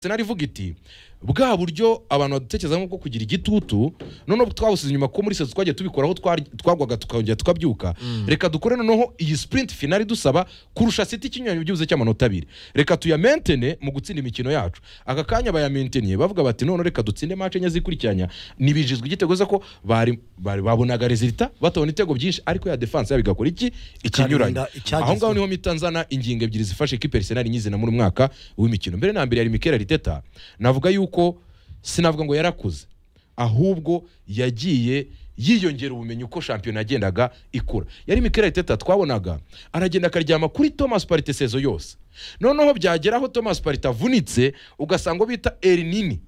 senari ivuga iti bwa buryo abantu badutekerezamo bwo kugira igitutu noneho twabusize inyuma ko muri sezi twagiye tubikora aho twari- twagwaga tukongera tukabyuka reka dukore noneho iyi sprint finali dusaba kurusha siti ikinyuranyo byibuze cy'amanota abiri reka tuyamentene mu gutsinda imikino yacu aka kanya bayamenteniye bavuga bati none reka dutsinde match enye zikurikiranya nibijizwe igitego ze ko bari bari- babonaga resulta batabona ibitego byinshi ariko ya defense yabo igakora iki ikinyuranyo Ikarinda icyagezweho. aho ngaho niho mita nzana ingingo ebyiri zifashe ikipe Arsenal nyizi na muri mwaka w'imikino mbere na mbere yari Mikel Arteta navuga yuko sinavuga ngo yarakuze ahubwo yagiye yiyongera ubumenyi uko shampiyona yagendaga ikura yari Mikel Arteta twabonaga aragenda akaryama kuri Thomas Partey sezo yose noneho byagera aho Thomas Partey avunitse ugasanga bita El Nini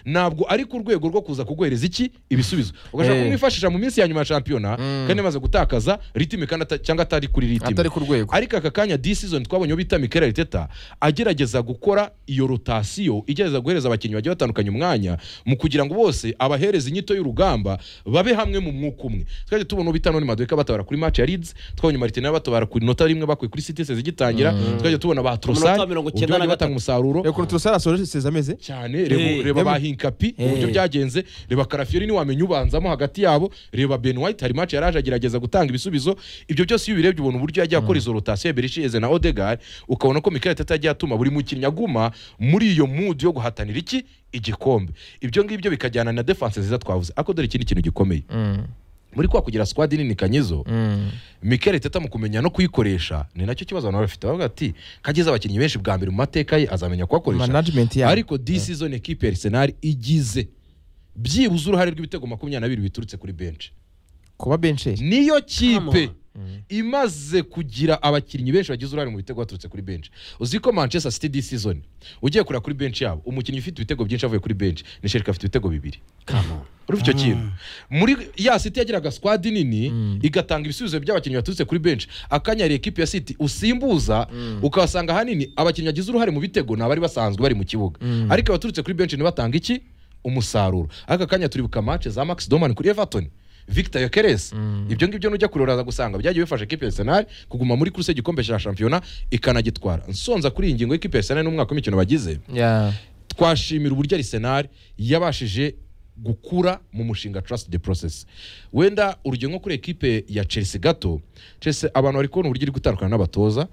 ntabwo ari ku rwego rwo kuza kuguhereza iki ibisubizo ugashaka Eh. kumwifashisha mu minsi ya nyuma ya shampiyona kandi amaze gutakaza ritime kandi ata- cyangwa atari kuri ritime atari ku rwego ariko aka kanya this season twabonye uwo bita Mikel Arteta agerageza gukora iyo rotasiyo igerageza guhereza abakinnyi bagiye batandukanye umwanya mu kugira ngo bose abahereza inyito y'urugamba babe hamwe mu mwuka umwe twajya tubona uwo bita none maduka batabara kuri match ya Leeds twabonye Martinelli batabara ku nota rimwe bakuye kuri City sezi igitangira twajya tubona ba Trossard Amanota mirongo uburyo icyenda na bagiye batanga umusaruro ukuntu turasara asoje sezi ameze cyane reba Eh, reba ba eh. hinkapi uburyo byagenze reba karafiori ntiwamenya ubanzamo hagati yabo reba ben white hari match yaraje agerageza gutanga ibisubizo ibyo byose iyo ubirebye ubona uburyo yagiye akora izo rotasiyo berisheze na odegar ukabona ko mikel tata yagiye atuma buri mukinnyi aguma muri iyo mood yo guhatanira iki igikombe ibyo ngibyo bikajyana na defense nziza twavuze ariko dore ikindi kintu gikomeye muri kwa kugira squad nini kanyizo Mikel Teta mu kumenya no kuyikoresha ni nacyo kibazo abantu bafite bavuga ati kageze abakinnyi benshi bwa mbere mu mateka ye azamenya kuhakoresha management yabo ariko this season ekipe ya Arsenal igize byibuze uruhare rw'ibitego makumyabiri na bibiri biturutse kuri benshi kuba benshi niyo Come kipe on. imaze kugira abakinnyi benshi bagize uruhare mu bitego baturutse kuri benshi uzi ko Manchester City this season ugiye kureba kuri benshi yabo umukinnyi ufite ibitego byinshi avuye kuri benshi ni Sherika afite ibitego bibiri urumva icyo kintu muri ya City yagiraga squad nini igatanga ibisubizo by'abakinnyi baturutse kuri benshi akanya hari ekipe ya City usimbuza ukabasanga ahanini abakinnyi bagize uruhare mu bitego ni abari basanzwe bari mu kibuga ariko abaturutse kuri benshi ntibatanga iki umusaruro aka kanya turibuka match za Max Doman kuri Everton Victor Yokeres ibyo ngibyo nujya kureba uraza gusanga byagiye bifasha ekipe ya Arsenal kuguma muri kuruse igikombe cya shampiyona ikanagitwara nsonza kuri iyi ngingo y'ikipe ya Arsenal n'umwaka w'imikino bagize Yeah. twashimira uburyo Arsenal yabashije gukura mu mushinga Trust the Process wenda urugero nko kuri ekipe ya Chelsea gato Chelsea abantu bari kubona uburyo iri gutandukana n'abatoza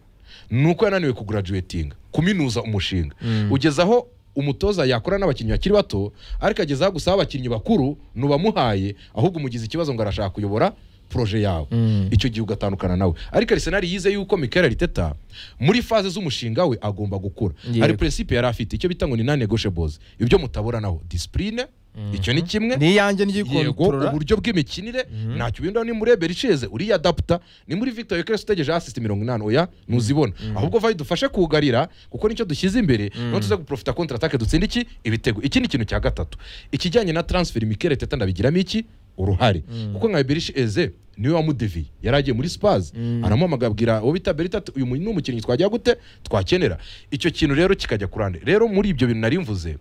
ni uko yananiwe kugaraduwetinga kuminuza umushinga ugeze aho umutoza yakora n'abakinnyi bakiri bato ariko agezeho gusa abakinnyi bakuru ntubamuhaye ahubwo umugize ikibazo ngo arashaka kuyobora poroje yawe icyo gihe ugatandukana nawe ariko Arsenal yize yuko Mikel Arteta muri faze z'umushinga we agomba gukura Yego. hari principe yari afite icyo bita ngo ni non negotiables ibyo mutabura naho discipline icyo ni kimwe ni iyanjye yego n'igikontorora uburyo bw'imikinire ntacyo ubinda ni muri eberi iceze uriyadaputa ni muri victor yokere utegereje asisite mirongo inani oya ntuzibona ahubwo vayi dufashe kugarira kuko nicyo dushyize imbere noneho tuze guprofita kontra atake dutsinde iki ibitego iki ni ikintu cya gatatu ikijyanye na transfer mikere teta ndabigiramo iki uruhare kuko nka eberi eze niwe wamudeviye yari agiye muri spazi aramuhamagara abwira uwo bita berita ati uyu mu- ni umukinnyi twagira gute twakenera icyo kintu rero kikajya kurande rero muri ibyo bintu nari mvuze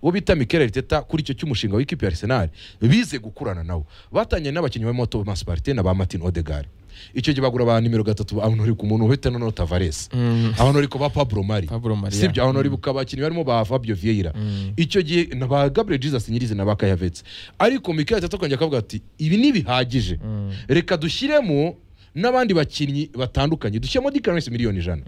uwo bita Mikel Arteta kuri icyo cy'umushinga w'ikipe ya Arsenal bize gukurana nawo batanye n'abakinnyi barimo Thomas Partey na ba Martin Odegaard icyo gihe bagura ba nimero gatatu abantu uri ku muntu uhita noneho Tavares abantu uri ku ba Pablo Mari Pablo Mari, si ibyo abantu uri ku bakinnyi barimo ba Fabio Vieira icyo gihe na ba Gabriel Jesus nyirizi na ba Kayavetse ariko Mikel Arteta akongera akavuga ati ibi ntibihagije reka dushyiremo n'abandi bakinnyi batandukanye dushyiremo Declan Rice miliyoni ijana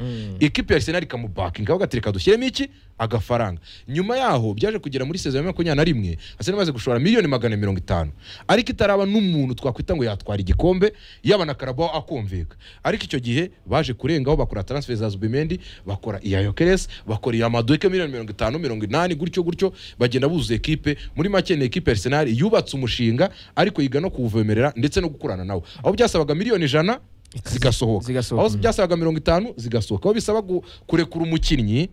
ekipe ya Arsenal ikamubakinga ati reka dushyiremo iki agafaranga nyuma yaho byaje kugera muri sezo ya makumyabiri na rimwe Arsenal imaze gushora miliyoni magana mirongo itanu ariko itaraba n'umuntu twakwita ngo yatwara igikombe yaba na Carabao akumvika ariko icyo gihe baje kurengaho bakora transfer za Zubimendi bakora iya Yokeres bakora iya Madueke miliyoni mirongo itanu mirongo inani gutyo gutyo bagenda buzuza ekipe muri make ni ekipe ya Arsenal yubatse umushinga ariko yiga no kuwuvomerera ndetse no gukurana nawo aho byasabaga miliyoni ijana zigasohoka zigasohoka, aho mm. byasabaga mirongo itanu zigasohoka aho bisaba gu- kurekura umukinnyi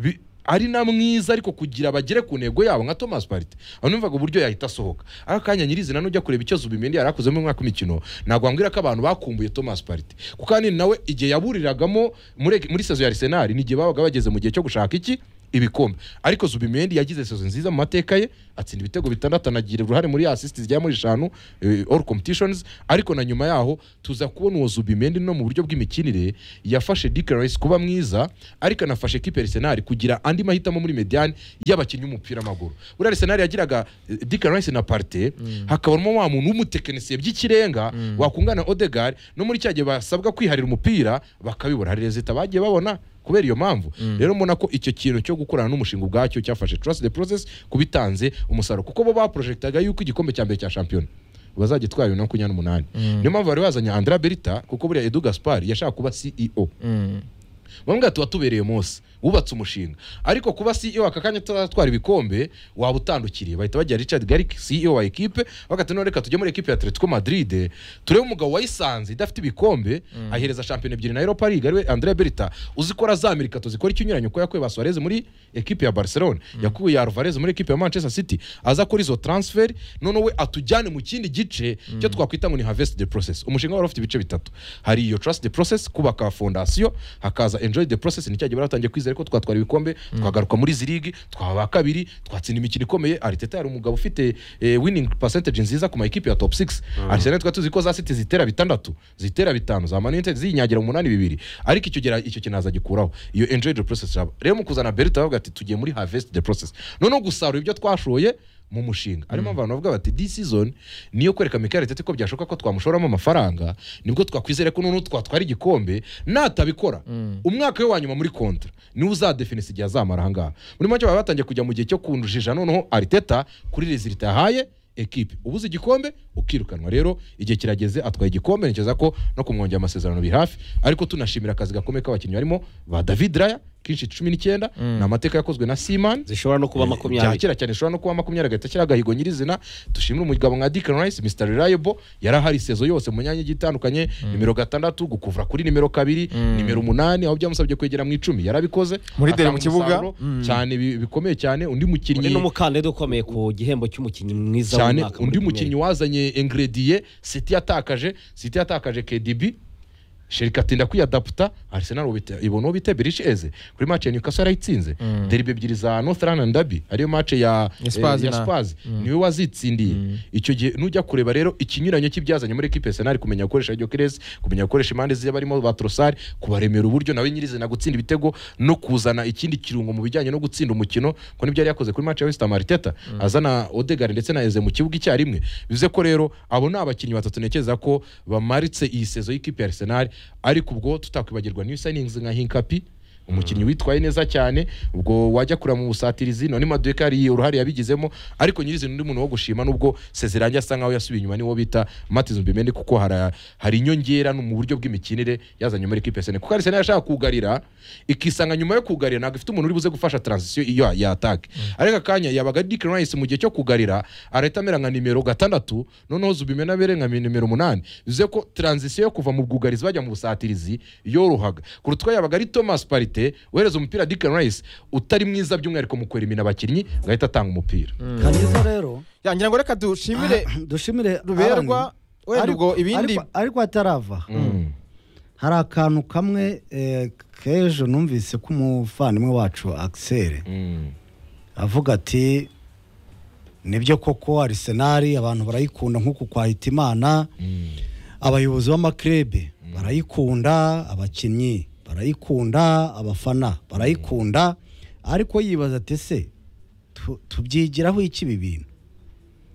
bi- ari na mwiza ariko kugira bagere ku ntego yabo nka Thomas Partey aho numvaga uburyo yahita asohoka aka kanya nyirizina n'ujya kureba icyo Zubimendi yari akoze mu mwaka w'imikino ntabwo wambwira ko abantu bakumbuye Thomas Partey kuko ahanini nawe igihe yaburiragamo muri muri sezo ya Arsenal n'igihe babaga bageze mu gihe cyo gushaka iki ibikombe ariko Zubimendi yagize sezo nziza mu mateka ye atsinda ibitego bitandatu anagira uruhare muri assist zigera muri eshanu eh, all competitions ariko na nyuma yaho tuza kubona uwo Zubimendi no mu buryo bw'imikinire yafashe Dick Rice kuba mwiza ariko anafashe kipe Arsenal kugira andi mahitamo muri mediane y'abakinnyi b'umupira w'amaguru buriya Arsenal yagiraga eh, Dick Rice na Partey hakabamo wa muntu w'umutekinisiye by'ikirenga wakungana na Odegaard no muri cya gihe basabwa kwiharira umupira bakabibura hari rezita bagiye babona kubera iyo mpamvu rero mbona ko icyo kintu cyo gukorana n'umushinga ubwacyo cyafashe trust the process kubitanze umusaruro kuko bo baprojectaga yuko igikombe cya mbere cya shampiyona bazajya itwara bibiri na makumyabiri n'umunani niyo mpamvu bari bazanye andra berita kuko buriya edu gaspar yashaka kuba ceo bamwe tuba tubereye munsi wubatse umushinga ariko kuba CEO aka kanya atwara ibikombe waba utandukiriye bahita bagira Richard Garrick CEO wa ekipe bagahita none reka tujye muri ekipe ya Atletico Madrid turebe umugabo wayisanze idafite ibikombe ahereza shampiyona ebyiri na Europa League ariwe Andrea Berta uzikora za Amerika tuzikora ikinyuranyo ko yakuye ba Suarez muri ekipe ya Barcelona yakuye Alvarez muri ekipe ya Manchester City aza kuri izo transfer none we atujyane mu kindi gice cyo twakwita ngo ni harvest the process umushinga wari ufite ibice bitatu hari iyo trust the process kubaka fondasiyo hakaza enjoy the process ni cya gihe baratangiye kwizera ko twatwara ibikombe twagaruka muri izi ligi twaba ba kabiri twatsinda imikino ikomeye Arteta yari umugabo ufite eh, winning percentage nziza ku ma equipe ya top 6 Arsenal twari tuzi ko za City zitera bitandatu zitera bitanu za Man United zinyagira umunani bibiri ariko icyo gira icyo kinaza gikuraho iyo enjoy the process raba. rero mu kuzana Berta bavuga ati tugiye muri harvest the process noneho gusarura ibyo twashoye mu mushinga harimo abantu bavuga bati this season niyo kwereka Mikel Arteta ko byashoboka ko twamushoramo amafaranga nibwo twakwizere ko noneho twatwara igikombe natabikora umwaka we wa nyuma muri kontra niwe uzadefinisa igihe azamara ahangaha muri make baba batangiye kujya mu gihe cyo kunjija noneho Arteta kuri rezilita yahaye ekipe ubuze igikombe ukirukanwa rero igihe kirageze atwaye igikombe ntekereza ko no kumwongera amasezerano biri hafi ariko tunashimira akazi gakomeye k'abakinnyi barimo ba David Raya kenshi cumi n'icyenda ni amateka yakozwe na Seaman zishobora no kuba bya makumyabiri kera cyane ishobora no kuba makumyabiri agahita ashyiraho agahigo nyirizina dushimire umugabo nka Dick Rice Mr Reliable yari ahari sezo yose mu myanya igiye itandukanye nimero gatandatu gukuvura kuri nimero kabiri nimero umunani aho byamusabye kwegera mu icumi yarabikoze Muri deri mu atanga kibuga. umusaruro cyane bi- bikomeye cyane undi undi mukinnyi ni umukandida ukomeye ku gihembo cy'umukinnyi mwiza cyane w'umwaka muri undi Premier mukinnyi wazanye ingrediye City yatakaje City yatakaje KDB Sherika atinda kwiyadaputa Arsenal ubite- ibona uwo bita Berish Eze kuri match ya Newcastle yarayitsinze derby ebyiri za Northland Derby ariyo match ya Ya Spurs eh, ya na- Spurs niwe wazitsindiye icyo gihe nujya kureba rero ikinyuranyo cy'ibyazanye muri equipe Arsenal kumenya gukoresha Gyökeres kumenya gukoresha impande ziye barimo ba Trossard kubaremera uburyo nawe nyirizina gutsinda ibitego no kuzana ikindi kirungo mu bijyanye no gutsinda umukino ko nibyo yari yakoze kuri match ya West Ham Arteta azana Odegaard ndetse na Eze mu kibuga icyarimwe bivuze ko rero abo ni abakinnyi batatu ntekereza ko bamaritse iyi sezo y'ikipe ya Arsenal ariko ubwo tutakwibagirwa new signings nka Hinkapi umukinnyi witwaye neza cyane ubwo wajya kureba mu busatirizi none maduka yari uruhare yabigizemo ariko nyirizina undi muntu wo gushima nubwo sezerange asa nkaho yasubiye inyuma niwo bita matizo mbimende kuko hari, hari inyongera no mu buryo bw'imikinire yazanye muri equipe sene kuko arisena yashaka kugarira ikisanga nyuma yo kugarira ntabwo ifite umuntu uri buze gufasha transition iyo yatake ariko akanya yabaga ari Declan Rice mu gihe cyo kugarira arahita amera nka nimero gatandatu noneho zubimena abere nka nimero umunani bivuze ko transition yo kuva mu bwugarizi bajya mu busatirizi yorohaga kurutwa yabaga ari Thomas Partey wohereza umupira Declan Rice utari mwiza by'umwihariko mu kwerimina abakinnyi gahita atanga umupira kanyiza rero ngira ngo reka dushimire dushimire Alan. ruberwa wenda Ariko- ubwo ibindi ariko- ariko atarava Mm. hari akantu kamwe eh, k'ejo numvise ko umuvandimwe wacu Axel Mm. avuga ati nibyo koko arisenali abantu barayikunda nk'uku kwa Hitimana abayobozi b'amakirebe barayikunda abakinnyi barayikunda abafana barayikunda ariko yibaza ati ese tu- tubyigiraho iki ibi bintu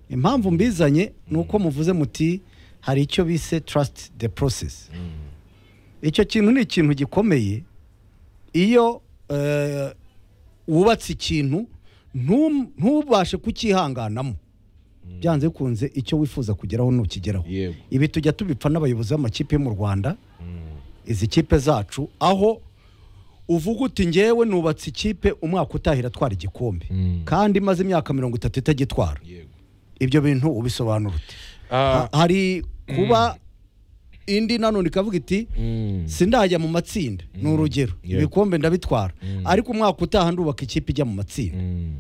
impamvu mbizanye ni uko muvuze muti hari icyo bise trust the process icyo kintu ni ikintu gikomeye iyo eh, wubatse ikintu ntum- ntubashe kucyihanganamo byanze bikunze icyo wifuza kugeraho ntukigeraho yego ibi tujya tubipfa n'abayobozi b'amakipe yo mu rwanda izi kipe zacu aho uvuga uti ngewe nubatse ikipe umwaka utahira atwara igikombe Mm. kandi imaze imyaka mirongo itatu itagitwara yego ibyo bintu ubisobanura ute Ah, Ha- hari kuba indi nanone ikavuga iti mm. sindajya mu matsinda ni urugero Yego. ibikombe ndabitwara ariko umwaka utaha ndubaka ikipe ijya mu matsinda Mm.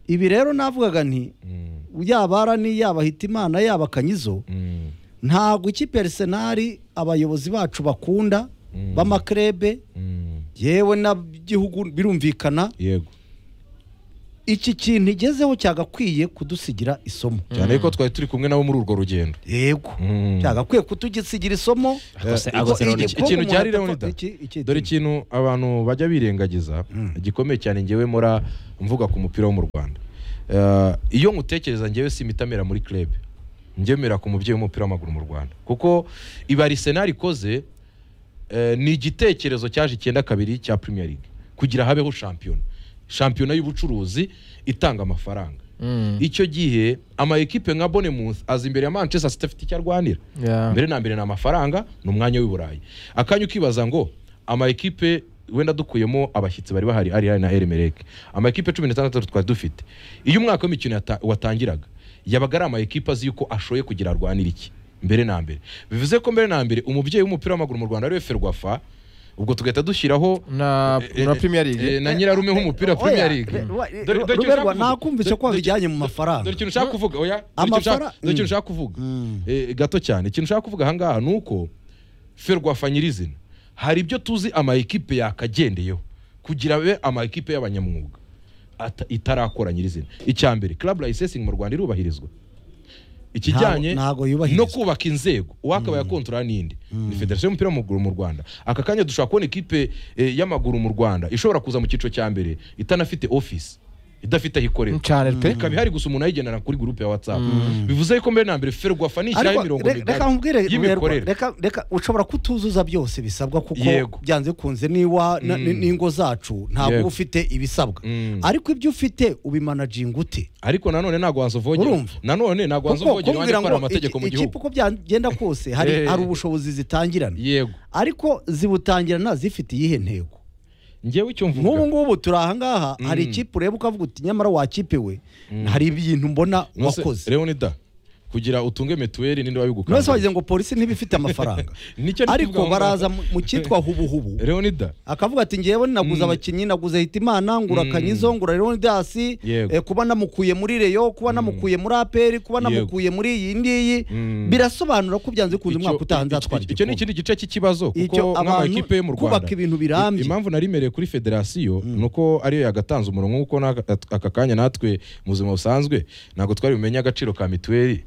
ibi rero navugaga nti Mm. yaba arani yaba hitimana yaba kanyizo Mm. ntabwo ikipe ya Arsenal abayobozi bacu bakunda b'amakrebe Mm. yewe n'abigihugu birumvikana yego iki kintu igezeho cyagakwiye kudusigira isomo cyane ko twari turi kumwe nabo muri urwo rugendo yego Mm. cyagakwiye kutugisigira isomo Akose- Iko- akose igikombe Leonida. Ikintu cya umuntu Leonida. atapfa- iki- iki- dore ikintu abantu bajya birengagiza gikomeye cyane ngewe mura mvuga ku mupira wo mu rwanda Eh, iyo nkutekereza ngewe simitamera muri club ngemera ku mubyeyi w'umupira w'amaguru mu rwanda kuko iba arisenali ikoze eh, ni igitekerezo cyaje icyenda kabiri cya premier league kugira habeho shampiyona shampiyona y'ubucuruzi itanga amafaranga icyo gihe ama ekipe nka Bournemouth aza imbere ya Manchester City afite icyo arwanira Yeah. mbere na mbere ni amafaranga ni umwanya w'i Burayi akanya ukibaza ngo ama ekipe wenda dukuyemo abashyitsi bari bahari ari na Emelec ama ekipe cumi n'atandatu twari dufite iyo umwaka w'imikino yata- watangiraga yabaga ari ama ekipe azi yuko ashoye kugira arwanire iki mbere na mbere bivuze ko mbere na mbere umubyeyi w'umupira w'amaguru mu Rwanda ariwe Ferwafa ubwo tugahita dushyiraho na Eh, na eh, Premier eh, League na nyirarume h'umupira Premier Oya, League. re- wa- Dore- dore ikintu Ruberwa, ushaka kuvuga. nakumvise ko Dore- wabijyanye mu dore- mafaranga. dore ikintu ushaka kuvuga oya dore ikintu Amafara- ushaka- dore ikintu Mm. ushaka kuvuga Mm. Eh, gato cyane ikintu ushaka kuvuga ahangaha ni uko ferwafa nyirizina hari ibyo tuzi ama ekipe yakagendeyeho kugira abe ama ekipe y'abanyamwuga ata- itarakora nyirizina icya mbere club licensing mu Rwanda irubahirizwa ikijyanye Ntago- ntago yubahirizwa. no kubaka inzego uwakabaye akontorora n'indi ni federasiyo y'umupira w'amaguru mu rwanda aka kanya dushobora kubona ikipe eh, y'amaguru mu rwanda ishobora kuza mu cyiciro cya mbere itanafite office idafite aho ikorera cyane pe ikaba ihari gusa umuntu ayigendana kuri gurupe ya watsapu bivuze ko mbere na mbere ferwafa ni ishyiraho Ariko imirongo re- migari reka nkubwire Ruberwa, y'imikorere reka- reka ushobora kutuzuza byose bisabwa kuko Yego. byanze kunze niwa na- ni- n'ingo zacu ntabwo uba Yego. ufite ibisabwa Mm. ariko ibyo ufite ubimanaginga ute ariko nanone ntabwo wazuvogera Urumva? nanone ntabwo wazuvogera wanjye kumbwira gukora ngo amategeko mu iki- ikipe gihugu uko byagenda kose hari Eh. hari ubushobozi zitangirana yego ariko zibutangirana zifite iyihe ntego ngewe icyo nk'ubu mvuga ngubu turi ahangaha hari ikipe ureba ukavuga uti nyamara wakipe we hari ibintu mbona Nonse, wakoze leonida kugira utunge mituweli ninde mwese wabigukanda wagize ngo polisi ntibifite amafaranga Nicyo ndi ariko kuvuga ngo- baraza mu- mu cyitwa hubuhubu leonida akavuga ati ngewe naguze abakinnyi naguze hitimana ngura kanyizo ngura leonidas Yego. eh, kuba namukuye muri reyo kuba namukuye muri aperi kuba Yego. namukuye muri iyi ngiyi Mm. birasobanura ko byanze kunze Icyo- umwaka utaha icyo- nzatwara icyo ni ikindi gice cy'ikibazo Icyo kuko abantu- nk'amakipe yo mu rwanda kubaka ibintu birambye. I- impamvu narimereye kuri federasiyo ni uko ariyo yagatanze umurongo nk'uko n'aka- aka kanya natwe mu buzima busanzwe ntabwo twari bumenye agaciro ka mituweli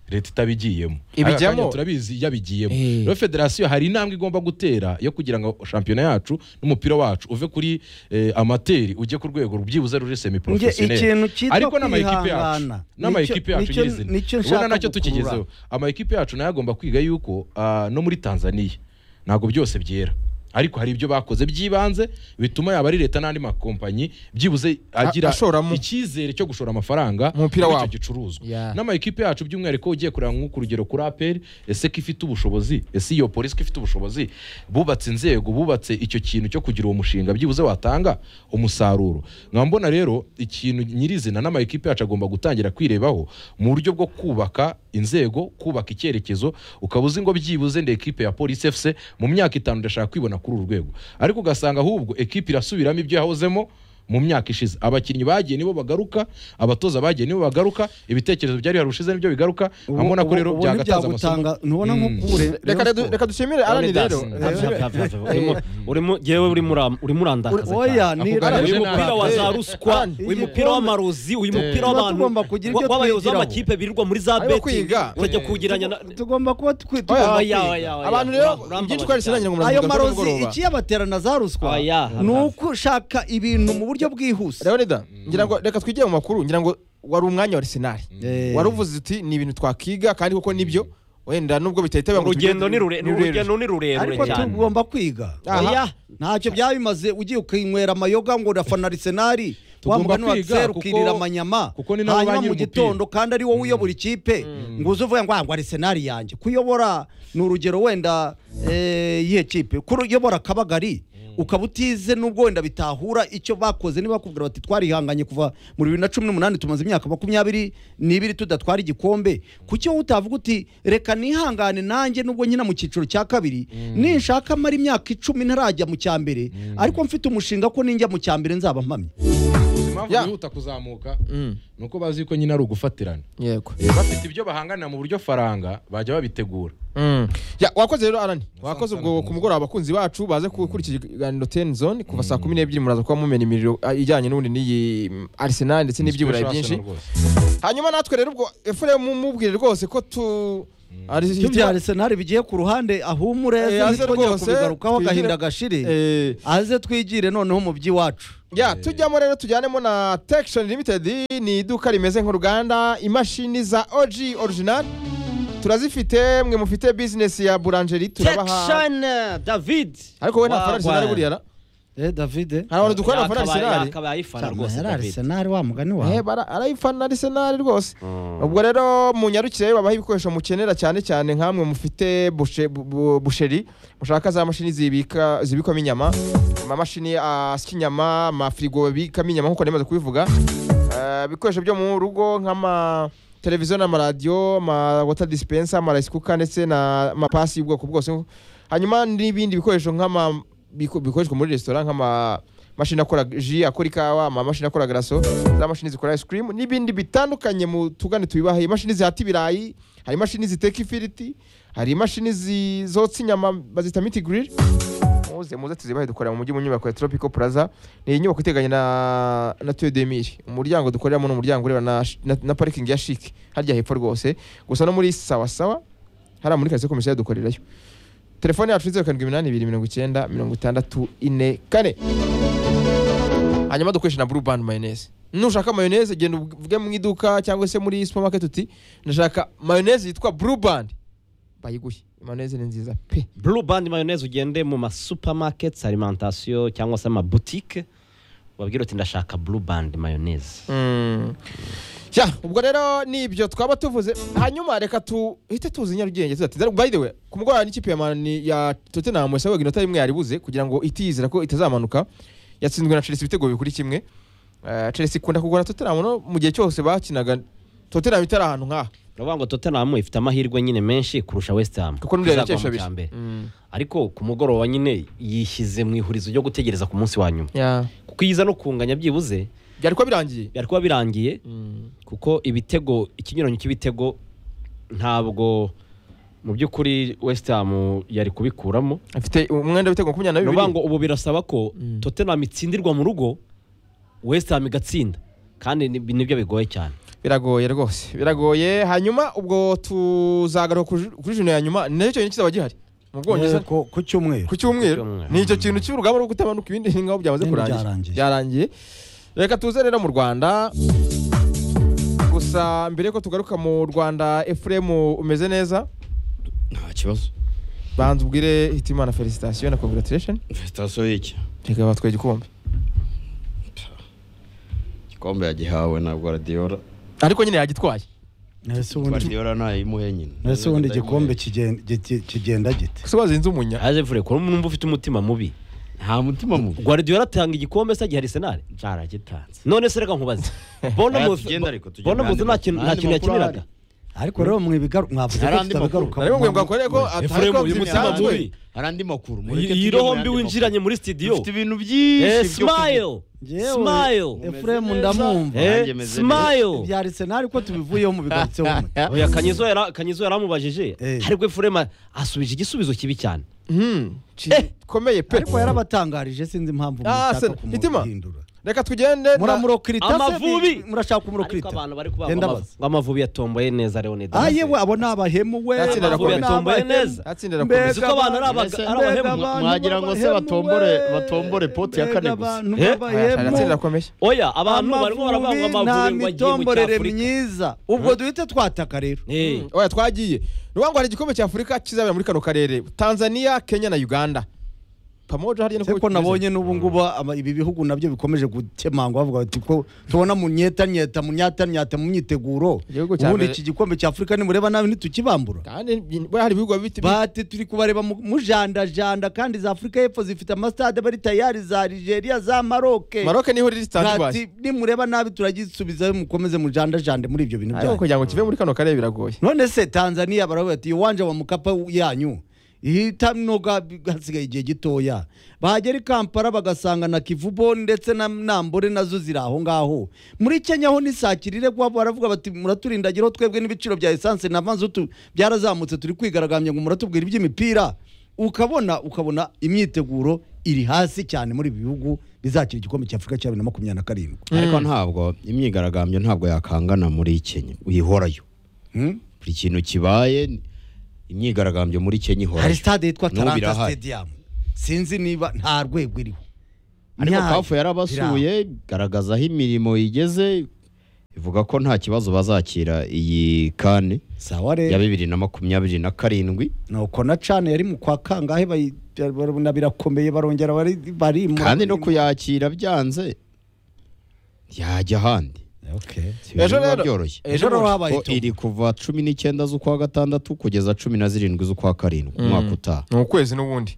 leta itabigiyemo Ibijyamo. Aka kanya turabizi yabigiyemo Eh. rero federasiyo hari intambwe igomba gutera yo kugira ngo shampiyona yacu n'umupira wacu uve kuri eh, amateri ujye ku rwego byibuze ruri semi Nge ikintu porofesiyoneri cyitwa ariko n'ama ekipe yacu kwihangana. n'ama Nicyo- ekipe yacu nicyo- nyirizina nicyo ubona nshaka nacyo gukurura. tukigezeho ama ekipe yacu nayo agomba kwiga yuko ah, no muri tanzania ntabwo byose byera ariko hari ibyo bakoze by'ibanze bituma yaba ari leta n'andi makompanyi byibuze agira ashoramo. icyizere cyo gushora amafaranga Umupira muri icyo wabo. gicuruzwa Yeah. n'ama ekipe yacu by'umwihariko ugiye kureba nk'uko urugero kuri aperi ese ko ifite ubushobozi ese iyo polisi ko ifite ubushobozi bubatse inzego bubatse icyo kintu cyo kugira uwo mushinga byibuze watanga umusaruro nkaba mbona rero ikintu nyirizina n'ama ekipe yacu agomba gutangira kwirebaho mu buryo bwo kubaka inzego kubaka icyerekezo ukaba uzi ngo byibuze nde ekipe ya polisi efuse mu myaka itanu ndashaka kwibona kuri uru rwego ariko ugasanga ahubwo ekipe irasubiramo ibyo yahozemo mu myaka ishize abakinnyi bagiye nibo bagaruka abatoza bagiye nibo bagaruka ibitekerezo byari bihari ushize nibyo bigaruka Ubu- nkabona ko ubu- rero ubu byagatanze ntibyagutanga- amasomo ntubona nko Mm. kubure reka redu- reka dushimire Alan Leonidas. rero Pfa, pfa, pfa, pfa. Urimo- urimo- jewe urimo ura- urimo urandakaza oya cyane. ni Ako kanya uyu Alan, mupira wa za ruswa Alan, uyu mupira w'amarozi uyu mupira Tuba w'abantu tugomba kugira ibyo w'abayobozi twigiraho. b'amakipe birirwa muri za Ariko beti kwiga. ukajya Eh. kugeranya na tugomba kuba twi- Oya, tugomba oya, kwiga. oya, oya. abantu rero Urambabaza byinshi twarisiranye ngo ayo muramuka marozi z'umugoroba ikiyabatera na za ruswa Oya, ni uko ushaka ibintu mu buryo bwihuse Leonida ngira ngo reka twigire mu makuru ngira ngo wari umwanya wa Arsenal Eh. waruvuze uti ni ibintu twakiga kandi koko nibyo wenda nubwo bitahita biba ngo urugendo tubigire- ni rure- ni urugendo ni ariko rurerure cyane tugomba kwiga Aha. oya ntacyo byarimaze ugiye ukinywera amayoga ngo urafana arisenari Tugomba wamugani kwiga, watseru kuko- ukirira amanyama kuko ni nabo ba hanyuma mu nyir'umupira. gitondo kandi ari wowe uyobora ikipe ngo uze uvuga ngo "Ah, ngo arisenari yanjye kuyobora ni urugero wenda eh, yihe kipe kuyobora akabagari ukaba utize n'ubwo wenda bitahura icyo bakoze niba bakubwira bati twarihanganye kuva mu bibiri na cumi n'umunani tumaze imyaka makumyabiri n'ibiri tudatwara igikombe kuki wowe utavuga uti reka nihangane nanjye nubwo nkina mu cyiciro cya kabiri ninshaka mara imyaka icumi ntarajya mu cya mbere ariko mfite umushinga ko ninjya mu cya mbere nzaba mpamye impamvu Yeah. bihuta kuzamuka Mm. ni uko bazi ko nyine ari ugufatirana yego bafite ibyo bahanganira mu buryo faranga bajya babitegura Mm. Ya, wakoze rero arani wakoze sana ubwo ku ku mugoroba abakunzi bacu baze gukurikira ikiganiro ten zone kuva saa kumi n'ebyiri muraza kuba mumena imiriro ah, ijyanye n'ubundi n'iyi mm, arsenal ndetse n'ibyiburayi byinshi Inspirational rwose. hanyuma natwe rero ubwo efuremu mubwire rwose ko tu ari ibya arisenali bigiye ku ruhande ahumure Eh, aze aze twongera rwose, kubigarukaho twigire- agahinda gashire Eh, aze twigire noneho mu by'iwacu ya tujyamo rero tujyanemo na tekishoni limitedi ni iduka rimeze nk'uruganda imashini za oji orijinali turazifite mwe mufite bizinesi ya buranjeri turabaha Jackson eh, David ariko we nta fana arisenali Wagwan. buriya ra eh davide hari abantu dukorana na fana Yakabaye- arisenali yakabaye fana rwose yari David arisenali wa mugani wawe Eh, bara- arayifana arisenali rwose ubwo rero mu nyarukire babaha ibikoresho mukenera cyane cyane nk'amwe mufite bushe- bu- bu- busheri mushaka za mashini zibika zibikwamo inyama amamashini asya inyama amafirigo babikamo inyama nk'uko nemaze kubivuga Eh, ibikoresho byo mu rugo nk'ama televiziyo n'amaradiyo ama water dispenser amarayisi kuka ndetse na amapasi y'ubwoko bwose hanyuma n'ibindi bikoresho nk'ama biko- bikoreshwa muri resitora nk'ama mashini akora ji akora ikawa amamashini akora garaso za mashini zikora ice cream n'ibindi bitandukanye mu tugane tubibaha imashini zihata ibirayi hari imashini ziteka ifiriti hari imashini zi- zotsa inyama bazita miti grill muze muze tuzibahe dukorera mu mujyi mu nyubako ya Tropical Plaza ni inyubako iteganye na na Tuyau de Mille umuryango dukoreramo ni umuryango ureba na, sh- na, na parking ya Chic harya hepfo rwose gusa no muri sawa sawa hariya muri karitsiye komisariya dukorerayo telefone yacu ni zeru karindwi iminani ibiri mirongo icyenda mirongo itandatu ine kane hanyuma dukoresha na blue band mayoneze nushaka mayoneze genda uvuge mu iduka cyangwa se muri supermarket uti ndashaka mayoneze yitwa blue band bayiguhe mayoneze ni nziza pe Blue Band mayonnaise ugende mu ma supermarkets alimentation cyangwa se ama boutique wabwira uti ndashaka Blue Band mayonnaise Mm. Ya, ubwo rero nibyo twaba tuvuze hanyuma reka tuhite tuzi nyarugenge tuzati by the way ku mugoroba n'ikipe ya Man- ya Tottenham yasabaga inota imwe yaribuze kugira ngo itizira ko itazamanuka yatsinzwe na Chelsea ibitego bibiri kuri kimwe Eh, Chelsea ikunda kugora Tottenham no mu gihe cyose bakinaga Tottenham itari ahantu nk'aha uravuga ngo Tottenham ifite amahirwe nyine menshi kurusha West Ham kuko n'uriya izagwa mu yakesha cya mbere. abiri Mm. ariko ku mugoroba nyine yishyize mu ihurizo ryo gutegereza ku munsi wa nyuma Ya. kuko iyiza no kunganya byibuze byari kuba birangiye byari kuba birangiye kuko ibitego ikinyuranyo cy'ibitego ntabwo mu by'ukuri West Ham yari kubikuramo afite umwenda w'ibitego makumyabiri ni na bibiri ukuvuga ngo ubu birasaba ko Mm. Tottenham itsindirwa mu rugo West Ham igatsinda kandi ni- nibyo bigoye cyane biragoye rwose biragoye hanyuma ubwo tuzagaruka kuri- kuri jino ya nyuma nacyo cyonyine kizaba gihari mu Eh, bwongereza ku ku cyumweru ku cyumweru cyumweru. ni icyo kintu cy'urugamba rwo kutamanuka ibindi ni nk'aho byamaze Ibindi kurangira byarangiye. byarangiye reka tuze rero mu rwanda gusa mbere yuko tugaruka mu rwanda efuremu umeze neza nta kibazo banza ubwire hitimana felicitation na congratulation sitasiyo y'iki reka batwaye igikombe igikombe yagihawe na guardiola ariko nyine yagitwaye ese ubundi guardiola ntayimuhe nyine ese ubundi igikombe kigen- giti- kigenda gite gusa wazinze umunya yaje mvure ko numva ufite umutima mubi nta mutima mubi Guardiola atanga igikombe se gihe Arsenal cyaragitanze none se reka nkubaze Bournemouth Tugende ariko, tugende Bournemouth nta ahandi kintu makuru. nta kintu yakiniraga ariko rero mwibigaruka mwavuze ko Hari andi makuru. tutabigaruka ariko mwe mwakoreye ko atari Efuremu ko uyu mutima byitanzwe mubi hari andi makuru mureke iyi tujye mu roho yandi mbi makuru. winjiranye muri studio dufite ibintu byinshi Eh, byo kuvuga. smile smile efuremu ndamwumva Eh, nanjye meze smile ibya arisenali ko tubivuyeho mubigarutseho mubi oya kanyizo yara kanyizo yaramubajije Eh. ariko Efurema asubije igisubizo kibi cyane Hmm, ki- komeye pe ariko yarabatangarije sinzi impamvu Ah, mushaka Arsenal, hitima. kumuhindura reka tugende na- muramurokirita Amavubi. murashaka ariko kumurokirita abantu bari kuvuga ngo Genda amavu- baza. ngo amavubi yatomboye neza Leonid Ah, Messi. yewe abo ni abahemu we Yatsindira abo ni Kobe. Yatomboye abahemu. neza. Yatsindira Mbega Kobe. Ese ko abantu ari aba- Mbese ari abahemu? mbega abantu Mwagira ngo se b'abahemu batombore- we. batombore poti ya Mbega kane gusa. abantu Eh? Aya, b'abahemu. atsinda rakomeje oya abantu barimo baravuga ngo Amavubi nta amavubi ngo agiye mu mitomborere cyafurika myiza ubwo duhite twataka rero Eh, oya twagiye ni ukuvuga ngo hari igikombe cya afurika kizabera muri kano karere tanzania kenya na uganda pamoja harya niko ariko bimeze. nabonye n'ubu ngubu ama- ibi bihugu nabyo bikomeje gukemangwa bavuga bati ko tubona mu nyetanyeta mu nyatanyata mu myiteguro Igihugu cya ubundi mbere. iki gikombe cya afurika nimureba nabi ntitukibambura kandi ni- buriya hari ibihugu biba bifite bate turi kubareba mu- mujandajanda kandi za afurika y'epfo zifite amasitade bari tayari za nigeria za maroke maroke niho riri tanzibari Ati, nimureba nabi turagisubizayo mukomeze mujandajande muri ibyo bintu ariko byanyu kugira ngo kive muri kano karere biragoye none se tanzania baravuga ati iwanja wa mukapa yanyu itanoga hasigaye igihe gitoya bahagera i kampala bagasanga na kivubo ndetse na nambore nazo ziri aho ngaho muri kenya ho n'isakirire guha baravuga bati muraturindagira twebwe n'ibiciro bya esanse na mazutu byarazamutse turi kwigaragambya ngo muratubwira iby'imipira ukabona ukabona imyiteguro iri hasi cyane muri ibi bihugu bizakira igikombe cya afurika cya bibiri na makumyabiri na karindwi ariko ntabwo imyigaragambyo ntabwo yakangana muri kenya uyihorayo Hmm? buri kintu kibaye imyigaragambyo muri kenya ihorayo hari sitade yitwa N'ubu taranta birahari. stadium sinzi niba nta rwego iriho ariko Nyayo. kafu yarabasuye garagaza aho imirimo igeze ivuga ko nta kibazo bazakira iyi kane sawa ya rero bibiri na makumyabiri na karindwi nuko na cana yari mu kwa kangahe bayi- barabona birakomeye barongera bari barimura kandi no kuyakira byanze yajya ahandi Okay. Si ibintu Ejo biba rero- byoroshye ejo rero habaye ko iri kuva cumi n'icyenda z'ukwa gatandatu kugeza cumi na zirindwi z'ukwa karindwi umwaka utaha ni ukwezi n'ubundi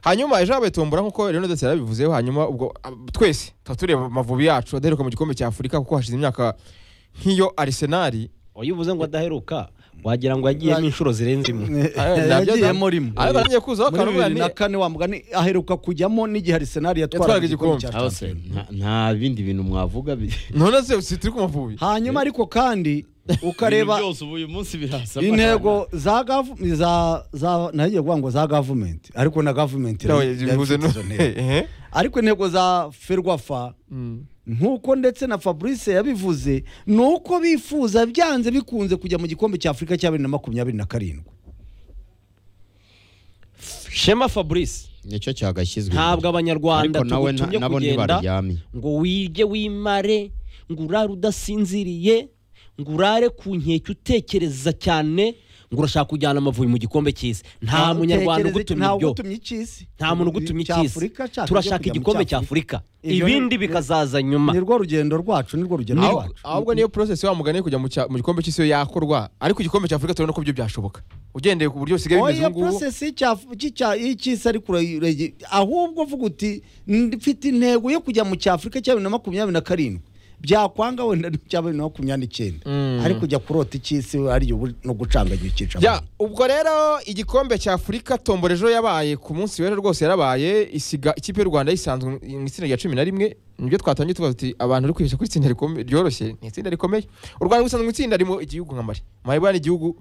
hanyuma ejo habaye tombora nk'uko rero ndetse yarabivuzeho hanyuma ubwo ah, twese tukaba tureba amavubi yacu adaheruka mu gikombe cya afurika kuko hashize imyaka nk'iyo arisenali iyo uvuze ngo adaheruka wagira ngo yagiyemo inshuro zirenze imwe yagiyemo rimwe ariko atangiye kuzaho muri akantu bibiri bwani na kane wa mugani aheruka kujyamo n'igihe arisenali Yatwaraga yatwaraga igikombe igikombe. cya Aho se, shampiyona nta- nta bindi bintu mwavuga bi- none se si turi ku mavubi hanyuma ariko kandi ukareba Ibintu byose ubu uyu munsi birasa intego za gavu- za za nagiye kuvuga ngo za gavumenti ariko na gavumenti Nawe yari- bivuze yari nu- ifite izo ntego. Ehe. ariko intego za ferwafa Mm. nk'uko ndetse na fabrice yabivuze ni uko bifuza byanze bikunze kujya mu gikombe cya afurika cya bibiri na makumyabiri na karindwi shema fabrice nicyo cyagashyizwe ntabwo imbere. abanyarwanda Ariko nawe tugutumye na- nabo kugenda ntibaryamye. ngo wirye wimare ngo urare udasinziriye ngo urare ku nkeke utekereza cyane ngo urashaka kujyana amavubi mu gikombe cy'isi nta munyarwanda ugutumye nta ibyo ugutumye icy'isi nta muntu ugutumye Cya icy'isi Afurika, cya turashaka kujya mu igikombe cya afurika Ibyo ibindi ni- bikazaza nyuma nirwo rugendo rwacu nirwo rugendo Aho- rwacu ahubwo niyo process wa mugani yo kujya mu cya- mu gikombe cy'isi yo yakorwa ariko igikombe cya afurika turabona ko byo byashoboka ugendeye ku buryo bisigaye bimeze oya ubu ngubu process y'icya- y'icya- y'icy'isi ariko urayirege- ahubwo uvuga uti mfite intego yo kujya mu cya afurika cya bibiri na makumyabiri na karindwi byakwanga wenda n'icya bibiri na makumyabiri n'icyenda ariko ujya kurota icy'isi ariyo ubu- no gucangagira ikica Ya, ubwo rero igikombe cya afurika tombora ejo yabaye ku munsi w'ejo rwose yarabaye isiga ikipe y'u rwanda yisanzwe mu itsinda rya cumi na rimwe nibyo twatangiye tubaza tuti abantu bari kwihesha ko itsinda rikome- ryoroshye ni itsinda rikomeye u rwanda rwisanzwe mu itsinda ririmo igihugu nka mari mari bwa ni igihugu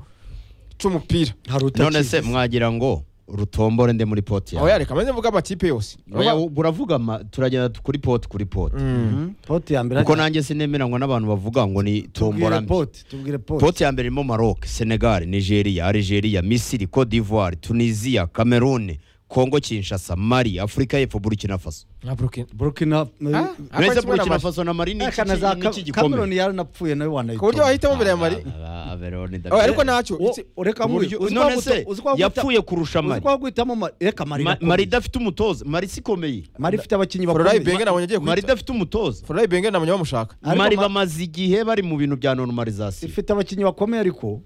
c'umupira hari none se utakizi mwagira ngo rutombore nde muri poti aho yawe yareka maze mvuga amakipe yose Oya, uravuga ma- turagenda kuri poti kuri poti Mhm. poti ya mbere kuko nanjye sinemeranywa n'abantu bavuga ngo ni tombora tubwire mbi poti tubwire poti poti ya mbere irimo maroc senegal nigeria algeria misiri cote d'ivoire tunisia cameroon congo kinshasa mali afurika y'epfo burkina faso nka burukina burkina Ah, akora Uretse iki muri burkina Mali? faso na mali ni iki- kana za ni iki gikombe kameroni yaranapfuye nayo ku buryo wanayitora wahitamo mbere ya mari Ah, Averoni, Oh, ndabyemera. ariko ntacyo Wo- itsi- ureka Ku buryo- none se yapfuye kurusha mari uzwagwitamo reka Ma- mari marida idafite umutoza mari si ikomeye mari ifite abakinnyi fororayi bakomeye benge nabonye agiye mari kwita idafite umutoza fororayi benge nabonye bamushaka Ariko mari Ma- bamaze igihe bari mu bintu bya normalization ifite abakinnyi bakomeye ariko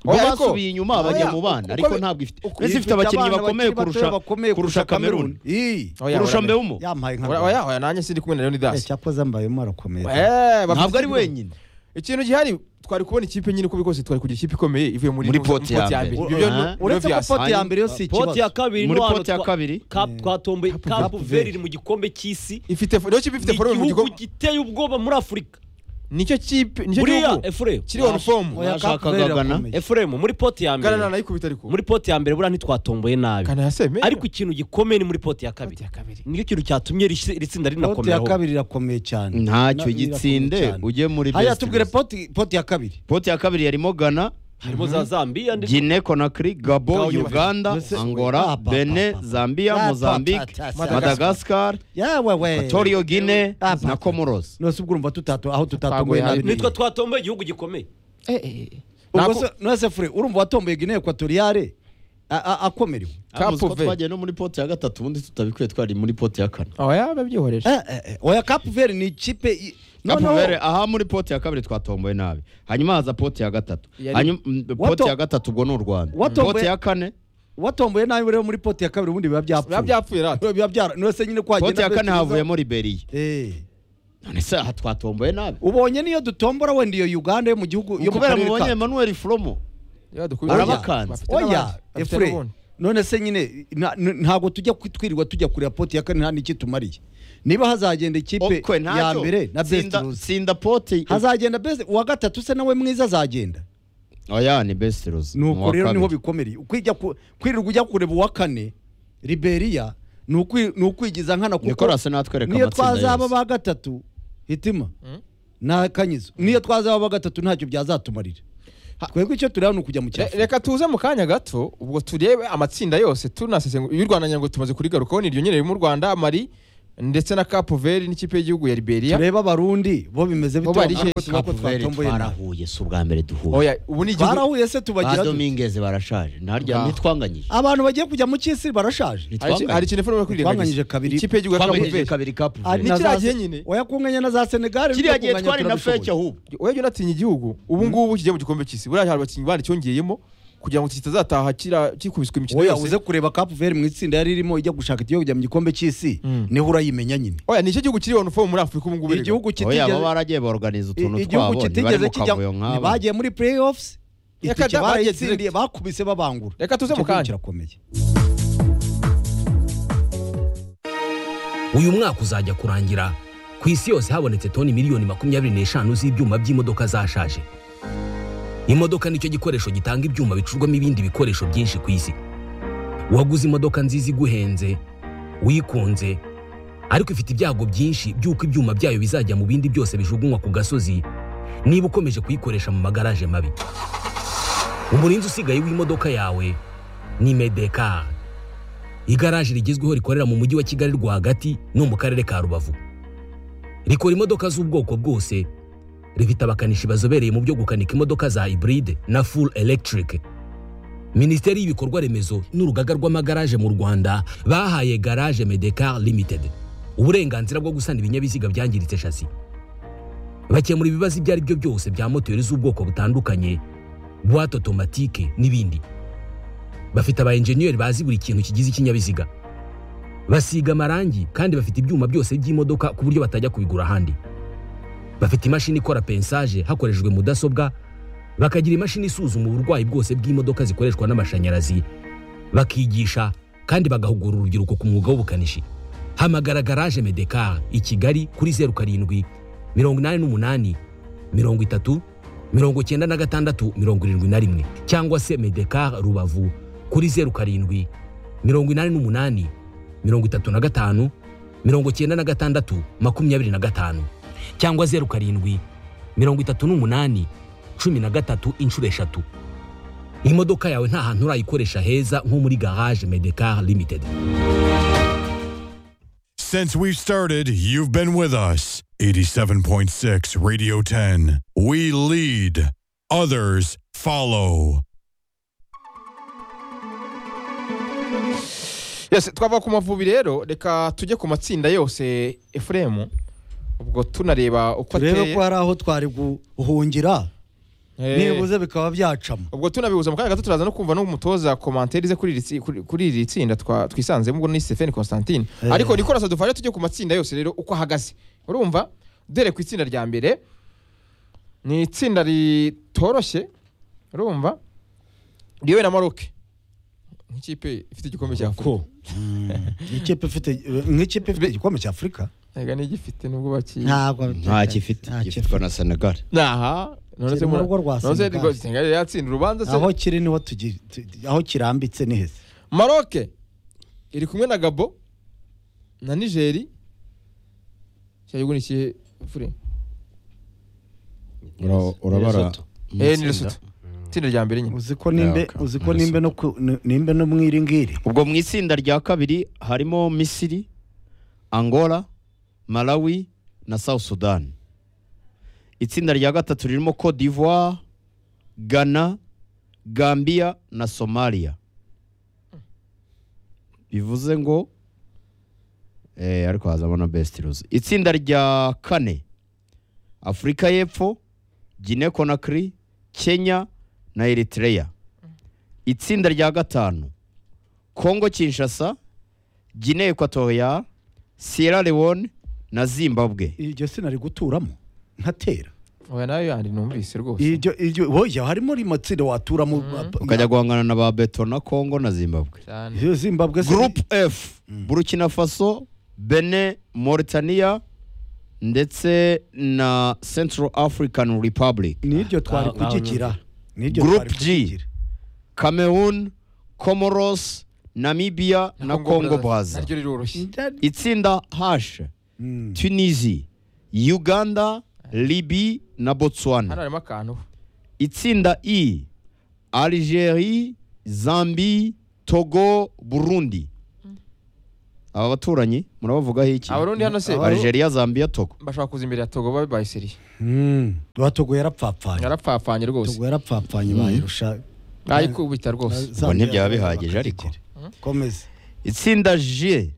ubwo Oya, ariko- basubiye inyuma bajya Oya, mu bana uko- ariko uko- ntabwo ifite mbese ifite abakinnyi abana bakomeye bakiri batoya kurusha bakomeye kurusha kameruni Iyi. Oya, kurusha oya, mbeumo yampaye nka oya oya nanjye sindi kumwe na Eh, leonidas cyakoze ambayemo arakomeye Eh, bafite- ntabwo ari wenyine ikintu gihari twari kubona ikipe nyine uko bikose twari kugira ikipe ikomeye ivuye muri Muri mu- poti mu ya mbere. Ibyo byo- Ah. byo uretse ko byasa. poti ya mbere yo si poti ya ikibazo kabiri muri no hano poti ya twa- kabiri Cap- twatomboye kapu Cape veri Verde. iri mu gikombe cy'isi ifite niyo kipe ni ifite forume mu igihugu gikombe giteye ubwoba muri afurika nicyo kipe nicyo buriya gihugu efuremu kiriho uniforme Oya, Cape Nashakaga Verde Ghana. irakomeye. efuremu muri poti ya gana mbere nayikubita ariko muri poti ya mbere buriya ntitwatomboye nabi kana yaseme ariko ikintu gikomeye ni muri poti ya kabiri nicyo kintu cyatumye iri iri tsinda poti ya rinakomeraho kabiri irakomeye cyane ntacyo Na- irakomeye gitsinde cyane. ujye muri haya best tubwire result. poti poti ya kabiri poti ya kabiri yarimo ghana harimo za zambiya ndetse guinea conakry gabo Gabo, uganda Mbese- Ah, angola pa, pa, benin pa, pa. Ah, zambia pa, mozambique ta, ta, ta. madagascar yawe we equatorio guinea Ah, pa, na pa. comoros nose ubwo urumva tutato aho Twaguye tutatomboye nabi hano. nitwe twatomboye igihugu gikomeye ubwo se nose fure urumva watomboye guinea equatoriale a- a- akomerewe Cape Amuzi ko Verde. twagiye no muri poti ya gatatu ubundi tutabikuye twari muri poti ya kane aho yaba byihoreje Eh, eh, eh, oya kapu veri ni ikipe i- Cape noneho Verde, aha muri poti ya kabiri twatomboye nabi hanyuma haza poti ya gatatu Yari- hanyuma mm, poti Wato- ya gatatu ubwo ni u rwanda Watomboye- poti ya kane watomboye nabi rero muri poti ya kabiri ubundi biba biba byapfuye byapfuye rata biba byara nose nyine kwagenda poti ya kane dutekereza- havuyemo liberiya Eh, none se aha twatomboye nabi ubonye niyo dutombora wenda iyo uganda yo mu gihugu yo mu kubera karere mubonye ka emmanuel fromo yadukubita Arabakanze. oya efure none se nyine nta- n- ntabwo tujya ku- twirirwa tujya kureba poti ya kane nta n'iki tumariye niba hazagenda ikipe okwe ya ntacyo mbere na best Sinda- ruzi sinda pote hazagenda best uwa gatatu se nawe mwiza azagenda oya ni best rose ni uko uwa rero niho kabiri. bikomereye Ukwijya ku- kwirirwa ujya kureba uwa kane liberiya ni ukwi- ni ukwigiza nkana kuko Nicolas natwereka niyo amatsinda twazaba yose ba gatatu hitima nta kanyizo niyo twazaba ba gatatu ntacyo byazatumarira twebwe icyo tureba ni ukujya mu Re- cyafurika reka tuze mu kanya gato ubwo turebe amatsinda yose tunasesengura y'u rwanda nyango tumaze kurigarukaho ni iryo nyine riri mu rwanda mari ndetse na capo veri n'ikipe y'igihugu ya liberia turebe abarundi bo bimeze Bo bari bite hehe? nkuko Kapuveri twatomboye nabi. twarahuye si ubwa mbere duhuye oya ubu ni igihugu twarahuye se tubagira ba dute? domingeze barashaje ntarya Ah. ntitwanganyije abantu bagiye kujya mu cy'isi barashaje hari iki- hari Ntitwanganyije. ikintu ufite muri Twanganyije kabiri. ikipe y'igihugu ya capo twanganyije veri kabiri Ari kapuveri Ni na kiriya za- gihe nyine. oya kunganya na za senegali kiriya burya gihe kunganya twari na turabishoboye. feke ahubwo urebye unatinya igihugu ubu ngubu kigiye mu gikombe cy'isi buriya hari abakinnyi bari cyongeyemo kugira ngo kitazataha kira- kikubiswe imikino oya uze yose kureba kapu veri mu itsinda yari irimo ijya gushaka igihugu kujya mu gikombe cy'isi Mm. niho urayimenya nyine oya ni icyo gihugu kiri onu fomu muri afurika ubu ngubu igihugu oya kitigeze bo baragiye borganiza utuntu twabo igihugu ntibari kitigeze mu kijya kavuyo nk'abo bagiye muri playoffs Reka itike da, bagiye barayitsindiye bakubise babangura Reka tuze Icyo mu kanya. gihugu kirakomeye uyu mwaka uzajya kurangira ku isi yose habonetse toni miliyoni makumyabiri n'eshanu z'ibyuma by'imodoka zashaje imodoka nicyo gikoresho gitanga ibyuma bicurwamo ibindi bikoresho byinshi ku isi waguze imodoka nziza iguhenze wikunze ariko ifite ibyago byinshi by'uko ibyuma byayo bizajya mu bindi byose bijugunywa ku gasozi niba ukomeje kuyikoresha mu magaraje mabi umurinzi usigaye w'imodoka yawe ni medekari igaraje rigezweho rikorera mu mujyi wa kigali rwagati no mu karere ka rubavu rikora imodoka z'ubwoko bwose rifite abakanishi bazobereye mu byo gukanika imodoka za hybride na full electric minisiteri y'ibikorwa remezo n'urugaga rw'amagaraje mu rwanda bahaye garage medecar limited uburenganzira bwo gusana ibinyabiziga byangiritse shasi bakemura ibibazo ibyo ari byo byose bya moteri z'ubwoko butandukanye buwate otomatike n'ibindi bafite aba enjeniyeri bazi buri kintu kigize ikinyabiziga basiga amarangi kandi bafite ibyuma byose by'imodoka ku buryo batajya kubigura ahandi bafite imashini ikora pensaje hakoreshejwe mudasobwa bakagira imashini isuzuma uburwayi bwose bw'imodoka zikoreshwa n'amashanyarazi bakigisha kandi bagahugura urubyiruko ku mwuga w'ubukanishi hamagara garaje medekar i kigali kuri zeru karindwi mirongo inani n'umunani mirongo itatu mirongo icyenda na gatandatu mirongo irindwi na rimwe cyangwa se medekar rubavu kuri zeru karindwi mirongo inani n'umunani mirongo itatu na gatanu mirongo icyenda na gatandatu makumyabiri na gatanu cyangwa zeru karindwi mirongo itatu n'umunani cumi na gatatu inshuro eshatu imodoka yawe nta hantu urayikoresha heza nko muri garage medekar limited Since we've started, you've been with us. 87.6 Radio 10. We lead, others follow. Yes, twava ku mavubi rero reka tujye ku matsinda yose efuremu ubwo tunareba uko turebe ateye ko hari aho twari guhungira Eh, nibuze bikaba byacamo ubwo tunabihuza mu kanya gato turaza no kumva n'umutoza komantere ze kuri iri tsi- kuri kuri iri tsinda twa- twisanzemo ubwo ni Stephen Constantine Eh. ariko Nicolas dufashe tujye ku matsinda yose rero uko ahagaze urumva dore ku itsinda rya mbere ni itsinda ritoroshye urumva ryewe na Maroc nk'ikipe ifite igikombe cya Afurika ko nk'ikipe ifite nk'ikipe ifite igikombe cya afurika Ega ntigifite nubwo bakiye ntabwo nta gifite gifitwa na senegal Naha none se Kiri mu rugo rwa none se Senegal. rwo- Senegal yari yatsinda urubanza aho se kiri niho tugi- tu- aho kirambitse ni heza Maroc iri kumwe na Gabo na Niger cyaguni kihe fure urabara eh ni Lesotho tsinda rya mbere nyine uzi ko nimbe Yaka. uzi ko nimbe no ku- ni- nimbe no mu iringiri ubwo mu itsinda rya kabiri harimo misiri angola malawi na south sudan itsinda rya gatatu ririmo cote d'ivoire ghana gambia na somalia bivuze ngo eh, ariko hazamo na best rules itsinda rya kane afurika y'epfo guinea conakry kenya na eritrea itsinda rya gatanu Kongo Kinshasa, Guinea Equatorial, Sierra Leone na Zimbabwe. iryo sina riguturamo ntatera oya nayo yandi numvise rwose iryo iryo oya harimo rimatsiro watura mu ukajya guhangana na ba beto na congo na zimbabwe cyane iyo zimbabwe se- group f burkina faso bene mauritania ndetse na central african republic n'iryo twari Ngaho- ngaho kugigira n'iryo Group twari G. kukigira. cameroon comoros namibia na congo brazza naryo riroroshye itsinda h Mm. tunisia uganda libi na botswana hano harimo akantu itsinda i algerie zambi togo burundi aba baturanyi murabavugaho iki abarundi hano se algeria zambia togo bashobora kuza imbere ya togo babe bayiseriye Mm. watogo yarapfapfanye yarapfapfanye rwose togo yarapfapfanye bayirusha bayikubita rwose Ubwo ntibyaba bihagije ariko. komeza itsinda j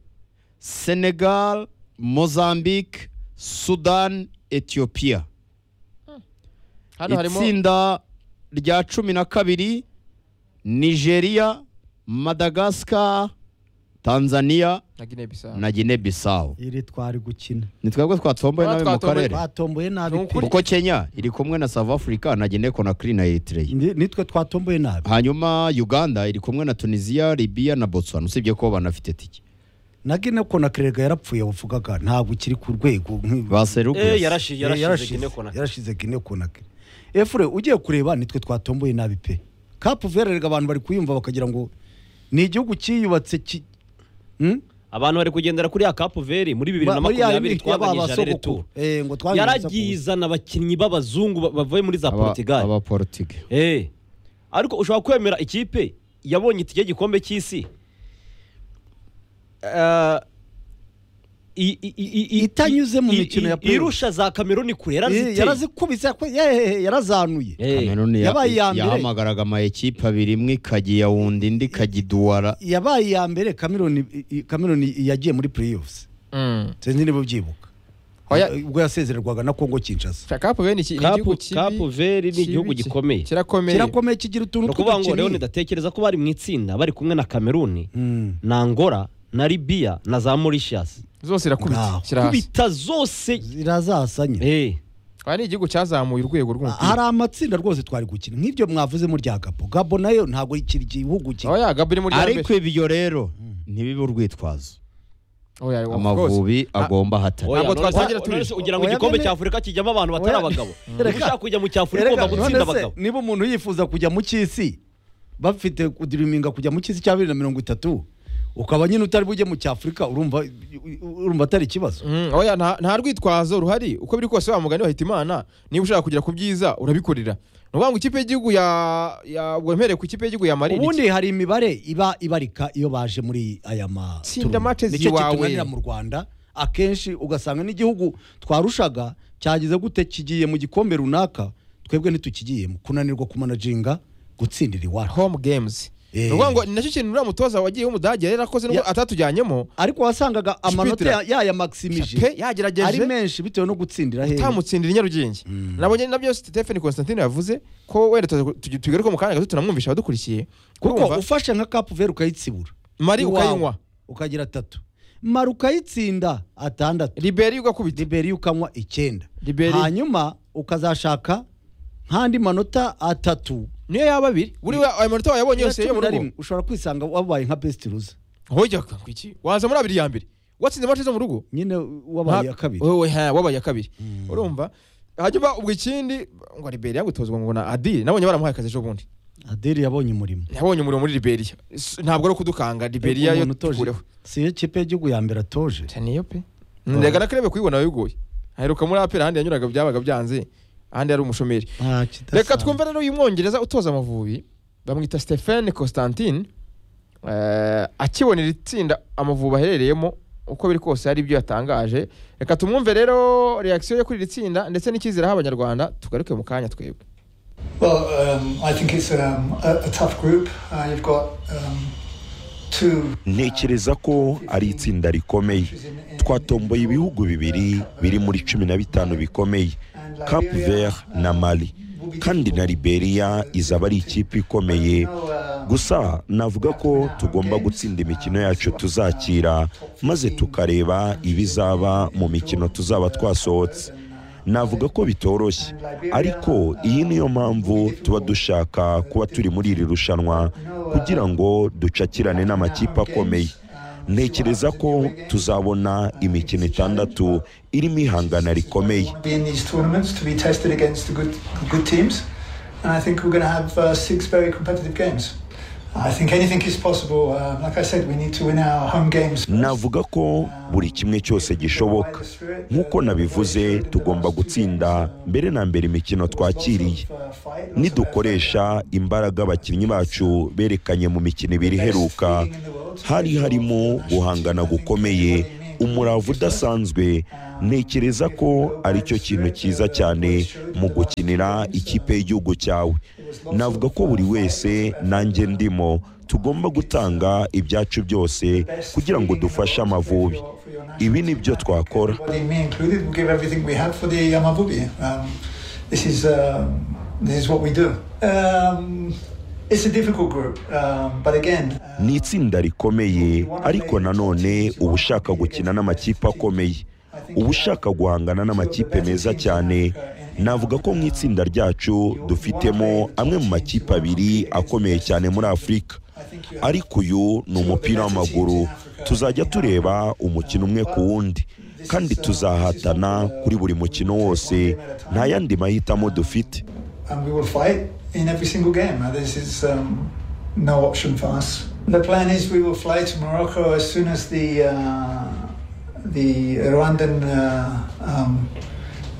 senegal mozambique sudan ethiopia hano harimo itsinda rya cumi na kabiri nigeria madagascar tanzania na guinea bissau na guinea bissau iri twari gukina ni twebwe twatomboye nawe mu Twatomboye. karere twatomboye nabi Ni pe. ukuri. kuko kenya iri kumwe na south africa na guinea conakry na eritrea Ni- nitwe twatomboye nabi hanyuma uganda iri kumwe na tunisia libya na botswana usibye ko banafite tike na gine konakerega yarapfuye wavugaga ntabwo ukiri ku rwego nk'i- baserukira Eh, yarashize yarashize Guinea Conakry. yarashize gine konakire efure ugiye kureba nitwe twatomboye nabi pe kapu vererega abantu bari kuyumva bakagira ngo ni igihugu cyiyubatse ki Hmm? abantu bari kugendera kuri ya kapu veri muri bibiri na Ba- muri ya makumyabiri yindi twaganye twaba jarere sogokuru. tu Eh, ngo twaganye yaragiye sogokuru. izana abakinnyi b'abazungu ba- bavuye muri za portugal abaportugal Eh. ariko ushobora kwemera ikipe yabonye itike y'igikombe cy'isi Eh, i- i- i- i- Itanyuze mu i- mikino i- ya playoff. irusha za kameruni kure Eh, yaraziteye yarazikubise yakwe- yehehe, yarazanuye Eh, kameruni ya- yabaye iya mbere. yahamagaraga ama ekipe abiri imwe ikajya iya wundi indi ikajya iduwara yabaye iya mbere kameruni i- kameruni yagiye muri playoffs Mm. sinzi niba ubyibuka Oya. ubwo yasezererwaga na kongo kinshasa Sha- Cape Verde ni iki- ni Cape- igihugu kibi Cape Verde ni kibi igihugu ki- gikomeye. kirakomeye kirakomeye kigira ni utuntu ukuvuga ngo tw'udukini. rero ndatekereza ko bari mu itsinda bari kumwe na kameruni Mm. na angola na libya na za mauritius zose irakubita Ngaho. kirahasi kubita zose zirazasanye Eh. aha ni igihugu cyazamuye urwego hari rw'umupira amatsinda rwose twari gukina nk'ibyo mwavuze murya gabo gabo nayo ntabwo ikiri igihugu cye oya gabo iri muri ariko ibyo rero ntibibe urwitwazo amavubi agomba ahatari Oya, Ntabwo none twatangira se- turi- none se ugira ngo Oya, igikombe none- cya afurika kijyamo abantu batari Oya, abagabo reka- Uba ushaka kujya mu cya afurika Erega, ugomba gutsinda none se, abagabo niba umuntu yifuza kujya mu cy'isi bafite kudiriminga kujya mu cy'isi cya bibiri na mirongo itatu ukaba nyine utari bujye mu cy'afurika urumva urumva atari ikibazo Mm, oya nta nta rwitwazo ruhari uko biri kose wa mugani wa Hitimana niba ushaka kugera ku byiza urabikorera ni ukuvuga ngo ikipe y'igihugu ya ya wemereye ku ikipe y'igihugu ya Mali ni iki? ubundi hari imibare iba ibarika iyo baje muri aya matsinda Tsinda matches nicyo iwawe. kitunanira mu rwanda akenshi ugasanga n'igihugu twarushaga cyagize gute kigiye mu gikombe runaka twebwe ntitukigiyemo kunanirwa kumanajinga gutsindira iwacu home games Eh. ni ukuvuga ngo ni nacyo kintu uriya mutoza wagiye w'umudage yari yarakoze nubwo Ya- atatujyanyemo ariko wasangaga amanota ya- yaya maximishe pe ari yagerageje menshi bitewe no gutsindira hehe utamutsindira i Nyarugenge nabonye nabyo Stephen Constantine yavuze ko wenda tuza- tugi- tugaruka mu kanya gato tunamwumvisha abadukurikiye kuko urumva ufashe nka kapu veri ukayitsibura Mali iwawe, ukayinywa ukagira atatu mara ukayitsinda atandatu Liberi ugakubita liberi ukanywa icyenda Liberi. hanyuma ukazashaka nk'andi manota atatu niyo yaba abiri buriwe ayo manota wayabonye yose yo mu cumi na rugo rimwe ushobora kwisanga wabaye nka besiti ruza hojya kwiki waza muri abiri ya mbere watsinze mace zo mu rugo nyine wabaye iya kabiri Wowe, ha, wabaye iya kabiri urumva hanyuma ubwo ikindi ngo Liberia gutozwa ngo na Adil nabonye baramuhaye akazi ejo bundi adeli yabonye umurimo yabonye umuriro muri Liberia S- ntabwo ari ukudukanga Liberia yo Umuntu utoje. tukureho si yo kipe y'igihugu ya mbere atoje niyo pe ndaga nakarebe kuyibona bigoye aheruka muri apera ahandi yanyuraga byabaga byanze ahandi yari umushomeri nta kidasanzwe. reka twumve rero uyu mwongereza utoza amavubi bamwita Stephen Constantine eh, akibonera itsinda amavubi aherereyemo uko biri kose hari ibyo yatangaje reka tumwumve rero reaction yo kuri iri tsinda ndetse n'icyizere aha abanyarwanda tugaruke mu kanya twebwe Well, um, I think it's um, a, a tough group. Uh, you've got um, two. ntekereza ko ari itsinda rikomeye twatomboye ibihugu bibiri biri muri cumi na bitanu bikomeye cap vert na mali kandi na liberia izaba ari ikipe ikomeye gusa navuga ko tugomba gutsinda imikino yacu tuzakira maze tukareba ibizaba mu mikino tuzaba twasohotse navuga ko bitoroshye ariko iyi niyo mpamvu tuba dushaka kuba turi muri iri rushanwa kugira ngo ducakirane n'amakipe akomeye ntekereza ko tuzabona imikino itandatu irimo ihangana rikomeye be in these tournaments to be tested against the good, good teams. And I think we're going to have uh, six very competitive games. I think anything is possible. Uh, like I said, we need to win our home games. first. navuga ko buri kimwe cyose gishoboka nk'uko nabivuze tugomba gutsinda mbere na mbere imikino twakiriye nidukoresha imbaraga abakinnyi bacu berekanye mu mikino ibiri iheruka hari harimo guhangana gukomeye umurava udasanzwe ntekereza ko aricyo kintu cyiza cyane mu gukinira ikipe y'igihugu cyawe navuga ko buri wese nanjye ndimo tugomba gutanga ibyacu byose kugira ngo dufashe amavubi ibi ni byo twakora Everybody, me included, we'll give everything we have for the Yamabubi. Um, this is um this is what we do. Um, it's a difficult group, um, but again, uh, ni itsinda rikomeye ariko nanone uba ushaka gukina n'amakipe akomeye uba ushaka guhangana n'amakipe meza cyane navuga ko mu itsinda ryacu dufitemo amwe mu makipe abiri akomeye cyane muri afurika ariko uyu ni umupira w'amaguru tuzajya tureba umukino umwe ku wundi kandi tuzahatana kuri buri mukino wose nta yandi mahitamo dufite and we will fight in every single game. Uh, This is um, no option for us. The plan is we will fly to Morocco as soon as the uh, the Rwandan uh, um,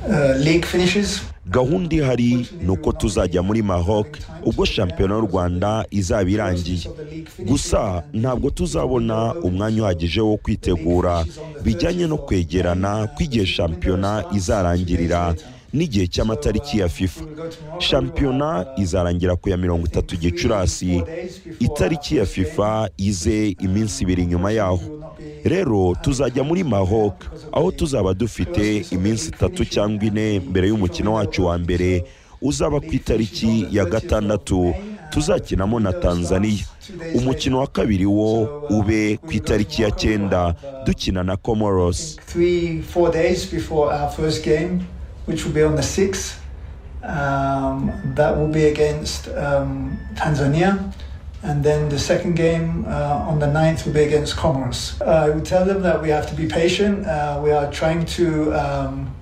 uh, league finishes. gahunda ihari ni uko tuzajya muri maroc ubwo shampiyona y'u rwanda izaba irangiye gusa ntabwo tuzabona umwanya uhagije wo kwitegura bijyanye no kwegerana kw'igihe shampiyona izarangirira n'igihe cy'amatariki ya fifa shampiyona izarangira ku ya mirongo itatu gicurasi itariki ya fifa ize iminsi ibiri nyuma yaho rero tuzajya muri maroc aho tuzaba dufite iminsi itatu cyangwa ine mbere y'umukino wacu wa mbere uzaba ku itariki ya gatandatu tuzakinamo na tanzania umukino wa kabiri wo ube ku itariki ya cyenda dukina na comoros Three, four days before our first game, which will be on the 6th, um, that will be against um, Tanzania. And then the second game uh, on the 9th will be against Comoros. I would tell them that we have to be patient. Uh, we are trying to um,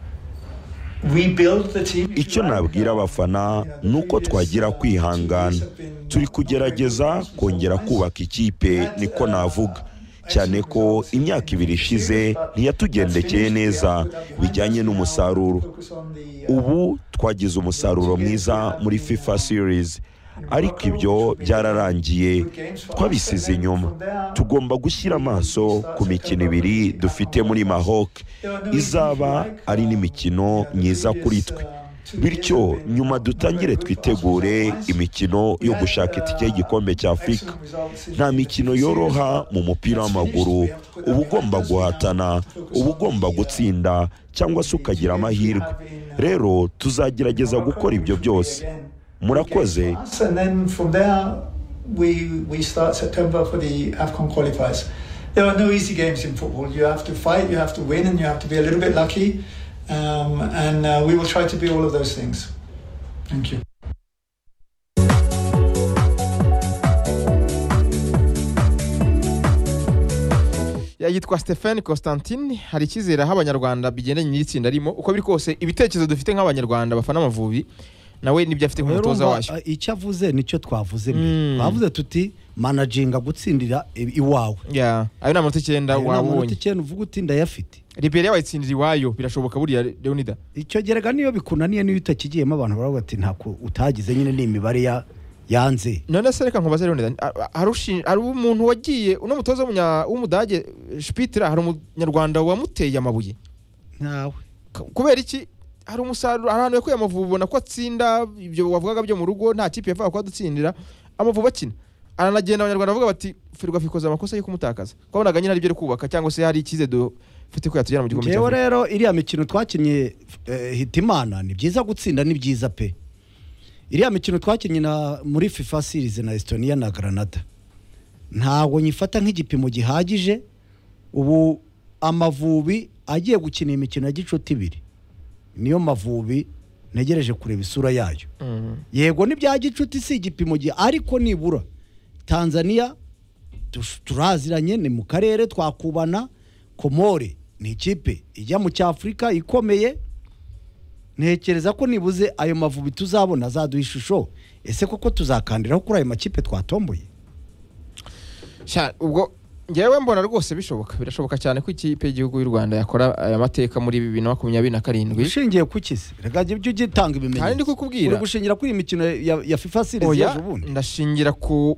rebuild the team. if you icyo like. nabwira abafana ni uko twagira kwihangana turi kugerageza kongera kubaka ikipe niko navuga cyane ko imyaka ibiri ishize ntiyatugendekeye neza bijyanye n'umusaruro ubu twagize umusaruro mwiza muri fifa series ariko ibyo byararangiye twabisize inyuma tugomba gushyira amaso ku mikino ibiri dufite muri maroc izaba ari n'imikino myiza kuri twe bityo nyuma dutangire twitegure imikino yo gushaka itike y'igikombe cya afurika nta mikino yoroha mu mupira w'amaguru uba ugomba guhatana uba ugomba gutsinda cyangwa se ukagira amahirwe rero tuzagerageza gukora ibyo byose murakoze and then from there we we start September for the AFCON qualifiers. There are no easy games in football. You have to fight, you have to win, and you have to be a little bit lucky. Um, and uh, we will try to be all of those things. Thank you. yitwa Stephen Constantine hari icyizere aho abanyarwanda bigendanye n'itsinda arimo uko biri kose ibitekerezo dufite nk'abanyarwanda bafana amavubi nawe n'ibyo afite Rero nk'umutoza umva, wacu eh, icyo avuze nicyo twavuze mbere twavuze tuti managinga gutsindira i- iwawe Ya, ayo ni amanota icyenda Ayo ni waba amanota ubonye icyenda uvuga uti ndayafite liberiya wayitsindira iwayo birashoboka buriya leonida icyo gerega niyo bikunaniye niyo utakigiyemo abantu baravuga bati ntabwo utagize nyine ni imibare ya- yanze none se reka nkubaze leonida a- a- hari ushin- hari umuntu wagiye uno mutoza w'umunya- w'umudage shipitira hari umunyarwanda wamuteye amabuye ntawe K- kubera iki hari umusaruro hari ahantu yakuye amavubi ubona ko atsinda ibyo wavugaga byo mu rugo nta kipe yapfaga kuhadutsindira amavubi akina aranagenda abanyarwanda bavuga bati ferwafa ikoze amakosa yo kumutakaza ko wabonaga nyine ari byo ari kubaka cyangwa se hari icyize dufite ko yatugera mu gikombe ngewe cy'Afurika. rero iriya mikino twakinnye eh, hitimana ni byiza gutsinda ni byiza pe iriya mikino twakinnye na- muri fifa series na estonia na granada ntabwo nyifata nk'igipimo gihagije ubu amavubi agiye gukina imikino ya gicuti ibiri niyo mavubi ntegereje kureba isura yayo yego ni bya gicuti si igipimo gihe ariko nibura tanzania tush- turaziranye ni mu karere twakubana komore ni ikipe ijya mu cyafurika ikomeye ntekereza ko nibuze ayo mavubi tuzabona azaduha ishusho ese koko tuzakandiraho kuri ayo makipe twatomboye Sha, ubwo ngewe mbona rwose bishoboka birashoboka cyane ko ikipe y'igihugu y'u rwanda yakora aya mateka muri bibiri na makumyabiri na karindwi ushingiye ku kisi reka jya ujya ugitanga ibimenyetso Kandi ndikukubwira. uri gushingira kuri iyi mikino ya, ya fifa series oya yaje ubundi ndashingira ku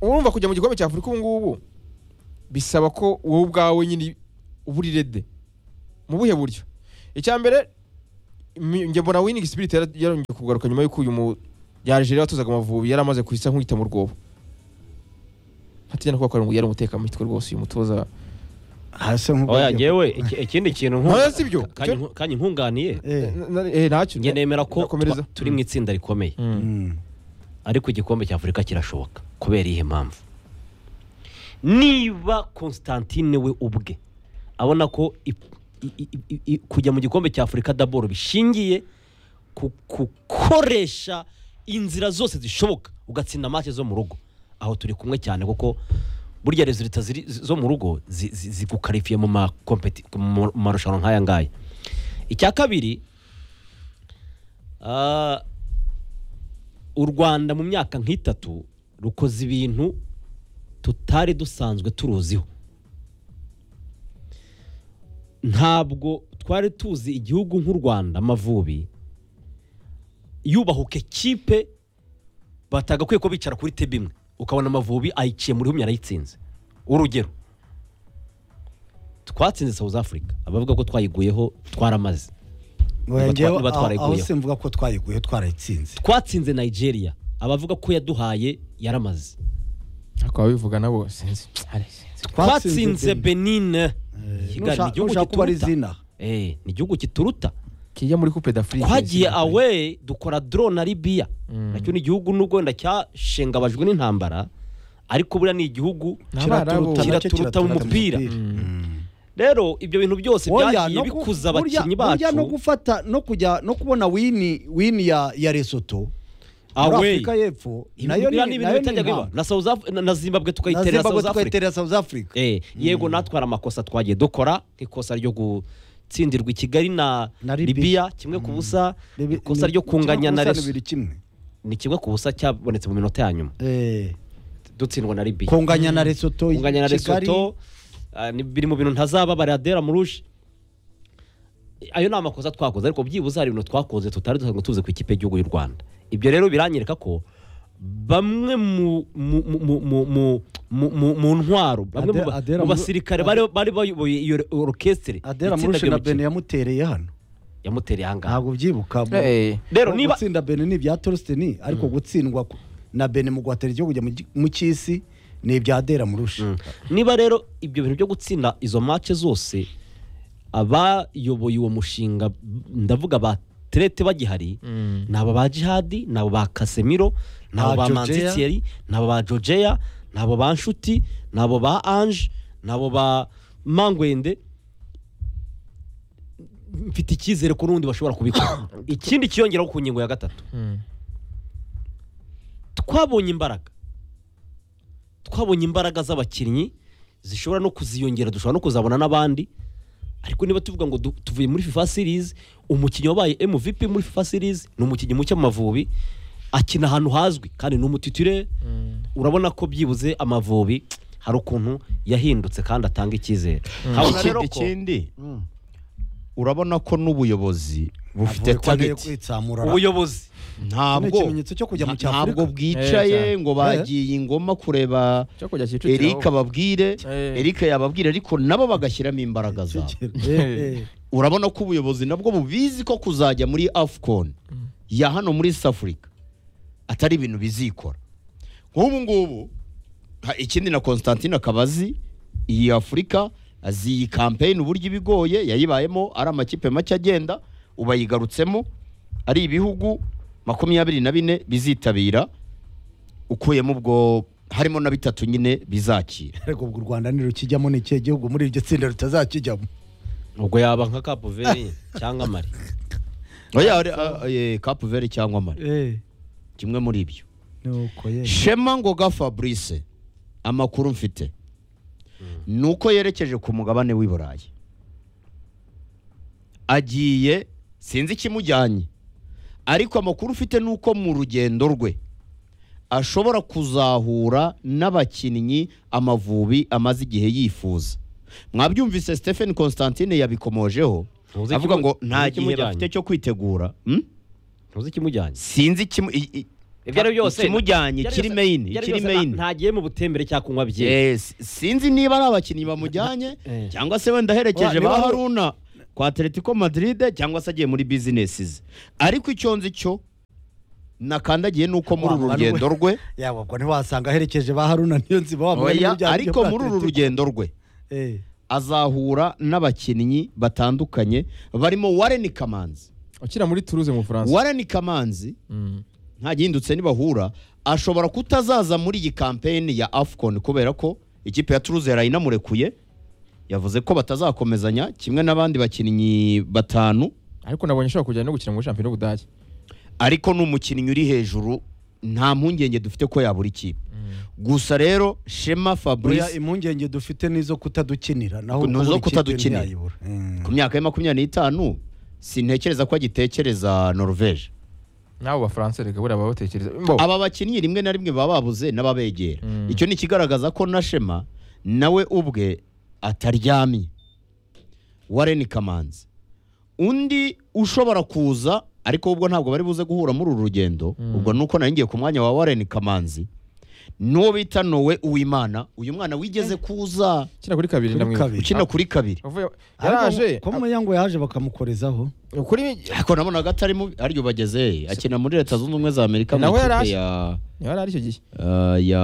urumva kujya mu gikombe cya afurika ubu ngubu bisaba ko wowe ubwawe nyine uba uri rede mu buhe buryo icya mbere mi- njye mbona winning spirit yara- yarongeye kugaruka nyuma y'uko uyu mu ya Algeria watuzaga amavubi yari amaze kuhisa nk'uhita mu rwobo hatigenda kuba ko yari umutekamitwe rwose uyu mutoza hasi nk'ubwo oya ngewe iki- ikindi kintu nku- Oya, si byo. ka- kanyi nku- kanyi nkunganiye Eh, eh ntacyo njye nemera ko Nakomereza. twa- turi mu itsinda rikomeye mm. ariko igikombe cya afurika kirashoboka kubera iyihe mpamvu niba constantine we ubwe abona ko i- i- i- i- kujya mu gikombe cya afurika daboro bishingiye ku gukoresha inzira zose zishoboka ugatsinda make zo mu rugo aho turi kumwe cyane kuko burya rezilita zo mu rugo zi- zi- zigukarifiye mu makompeti- mu marushanwa nk'aya ngaya icya kabiri ah, u rwanda mu myaka nk'itatu rukoze ibintu tutari dusanzwe turuziho ntabwo twari tuzi igihugu nk'u rwanda amavubi yubahuke kipe batagakwiye ko bicara kuri tebe imwe ukabona amavubi ayiciye muri humye arayitsinze urugero twatsinze south africa abavuga ko twayiguyeho twaramaze Oya, Niba twa- njyewe niba aho- aho twarayiguyeho. simvuga ko twayiguye twarayitsinze twatsinze nigeria abavuga ko yaduhaye yaramaze ariko ababivuga nabo sinzi twatsinze benine kigali ni igihugu nushaka kuba ari kituruta izina Eh, ni igihugu kituruta kijya muri coupe d'afrique twagiye awe dukora doro na libiya nacyo ni igihugu n'ubwo wenda cyashengabajwe n'intambara ariko buriya ni igihugu N'abarabu. Kira- nacyo kiraturuta mu mupira. rero ibyo bintu byose Oya, byagiye no ku- bikuza burya- abakinnyi burya no bacu gufata no kujya no kubona wini wini ya ya Lesotho muri Away. Afurika y'Epfo Ibi nayo buriya ni ni ibintu nayo ni bitajyaga biba. impamo. na South Af- na- na zimbabwe na tukayiterera Zimbabwe south africa tukayiterera South Africa Eh, yego natwara amakosa twagiye dukora nk'ikosa ryo gutsindirwa i kigali na Na Libya. libiya kimwe ku busa Bibi- ikosa ni- ryo kunganya na kimwe ku busa reso bibiri kimwe ni kimwe ku busa cyabonetse mu minota ya nyuma Eh, dutsindwa na libiya kunganya na Lesotho kunganya na Kigali. resoto biri mu bintu ntazababarira dera muruje ayo ni amakosa twakoze ariko byibuze hari ibintu twakoze tutari dusanzwe tuzi ku ikipe y'igihugu y'u rwanda ibyo rero biranyereka ko bamwe mu mu- mu- mu- mu- mu- mu- mu ntwaro bamwe mu ba- mu Adera- Adera- basirikare bari bari bayoboye iyo orukesitire Adela Murushe na Benin yamutereye hano yamutereye ahangaha ntabwo byibuka mu- Eh, rero Mu niba gutsinda Benin ni ibya Torsten ariko gutsindwa ku- na Benin mu guhatira igihugu kujya mu gi- mu cy'isi ni ibya Adela Murushe niba rero ibyo bintu byo gutsinda izo mace zose abayoboye uwo mushinga ndavuga ba terete bagihari ni aba ba jihadi ni abo ba kasemiro ni abo Ba ba Georgia. manzitieri ni abo ba jogeya ni abo ba nshuti ni abo ba anje ni abo ba mangwende mfite icyizere ko n'ubundi bashobora kubikora ikindi kiyongeraho ku ngingo ya gatatu twabonye imbaraga twabonye imbaraga z'abakinnyi zishobora no kuziyongera dushobora no kuzabona n'abandi ariko niba tuvuga ngo du- tuvuye muri fifa series umukinnyi wabaye mvp muri fifa series ni umukinnyi muke mu mavubi akina ahantu hazwi kandi ni umutitire urabona ko byibuze amavubi hari ukuntu yahindutse kandi atanga icyizere nkabona rero ko ikindi urabona ko n'ubuyobozi bufite Avuye ko agiye tageti kwitsamura ubuyobozi Ni ntabwo ikimenyetso cyo kujya mu nta- cy'Afurika. ntabwo bwicaye Eh, ngo bagiye ingoma kureba cyo kujya Kicukiro Eric ababwire Eh. Eric yababwira ariko nabo bagashyiramo imbaraga zabo Eh, eh. urabona ko ubuyobozi nabwo bubizi ko kuzajya muri afcon ya hano muri south africa atari ibintu bizikora nk'ubu ngubu ha- ikindi na constantine akaba azi iyi afurika azi iyi kampeyini uburyo ibigoye yayibayemo ari amakipe make agenda ubu ayigarutsemo ari ibihugu makumyabiri na bine bizitabira ukuyemo ubwo harimo na bitatu nyine bizakira ariko ubwo u rwanda ntirukijyamo ni ikihe gihugu muri iryo tsinda rutazakijyamo ubwo yaba nka kapuveri cyangwa mari oya ari- a- eh, Cape Verde cyangwa Mali Eh, kimwe muri ibyo ni uko ye shema ngoga fabrice amakuru mfite ni uko yerekeje ku mugabane w'i burayi agiye sinzi ikimujyanye ariko amakuru ufite ni uko mu rugendo rwe ashobora kuzahura n'abakinnyi amavubi amaze igihe yifuza mwabyumvise stephen constantine yabikomojeho Ntuzi avuga ikimu- ngo nta ntuzi gihe ikimujyanye. bafite cyo kwitegura Hmm? ntuzi ikimujyanye sinzi ikimu- i- i- ibyo ari byose ikimujyanye ibyo ari ikiri byose- meyini ibyo ari ikiri byose nta- meyini ntagiye mu butembere cyangwa kunywa bye Yes. sinzi niba ari abakinnyi bamujyanye Eh. cyangwa se wenda aherekeje Wa- niba ba ari- haruna kwa atletico madrid cyangwa se agiye muri bizinesi ze ariko icyo nzi cyo nakandagiye ni uko muri Wa- uru wa- rugendo rwe yaba ubwo ntiwasanga aherekeje ba haruna niyo nzi ba mugani oya, w'ibyaha ariko bya muri uru Atletico. rugendo rwe Eh, azahura n'abakinnyi batandukanye barimo warren kamanzi ukina muri turuze mu bufaransa warren kamanzi nta gihindutse nibahura ashobora kutazaza muri iyi kampeni ya afcon kubera ko ikipe ya turuze yarayinamurekuye yavuze ko batazakomezanya kimwe n'abandi bakinnyi batanu ariko nabonye ashobora kujyana no gukina muri shampiyona y'ubudage ariko ni umukinnyi uri hejuru nta mpungenge dufite ko yabura ikipe gusa rero shema oya, fabrice impungenge dufite nizo kutadukinira naho Ni kubura izo ikipe kutadukinira. ntiyayibura. Mm. ku myaka ye makumyabiri n'itanu sintekereza ko agitekereza norvege n'abo bafaransa reka buriya baba batekereza Mbo, aba bakinnyi rimwe na rimwe baba babuze n'ababegera icyo ni ikigaragaza ko na shema nawe ubwe ataryamye warren kamanzi undi ushobora kuza ariko ubwo ntabwo bari buze guhura muri uru rugendo ubwo ni uko nari ngiye ku mwanya wa warren kamanzi n'uwo bita nowe uwimana uyu mwana wigeze kuza ukina kuri kabiri Kuri ndamwibuka kabiri. ukina kuri kabiri Avuye- Ariko yaraje ko mu yango yaje bakamukorezaho a- kuri ariko nabonaga atari mubi aryo bageze akina muri leta zunze ubumwe za amerika mu Nawe yari ikipe aje. ya yari ari icyo gihe eh, ya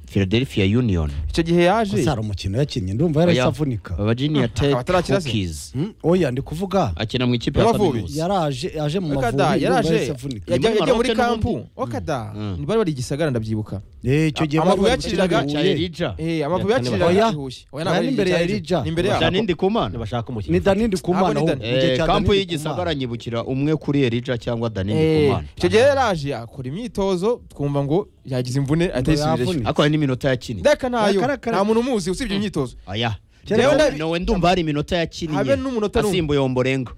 philadelphia union icyo gihe yaje gusa hari umukino yakinnye ndumva Oya. yarahise avunika Virginia Tech Abatarakira se? Hokies Mm, oya ndi kuvuga akina mu ikipe ya Y'Amavubi. kaminuza yaraje yaje mu mavubi wakada ndumva yaraje yahise avunika Ni muri yajya yajya muri Maroc kampu n'ubundi. wakada Mm. bari bari igisagara ndabyibuka Eh, icyo gihe Amavubi bari yakiriraga- gukina cya Huye. Elija Eh, amavubi Yakane yakiriraga Oya. Huye. Oya, Oya, ntabwo ari n'imbere ya Elija. Elija. Nimbere cya yabo Nindi Kumana ntibashaka umukinnyi ni dani Ntabwo ndikumana ni ahubwo. Dani. Mu gihe Eh, cya kampu Dani y'igisagara Ndikumana. nyibukira umwe kuri Elija cyangwa Danindi Eh, Kumana icyo gihe yaraje akora imyitozo twumva ngo yagize imvune atayisubireyo yavunika. ariko hari n'iminota yakiniye reka ntayo Kara- kara- nta muntu umuzi usibye imyitozo aya Keretse Rero nabi- nawe ndumva hari iminota Habe yakiniye n'umunota n'umwe. asimbuye Omborengo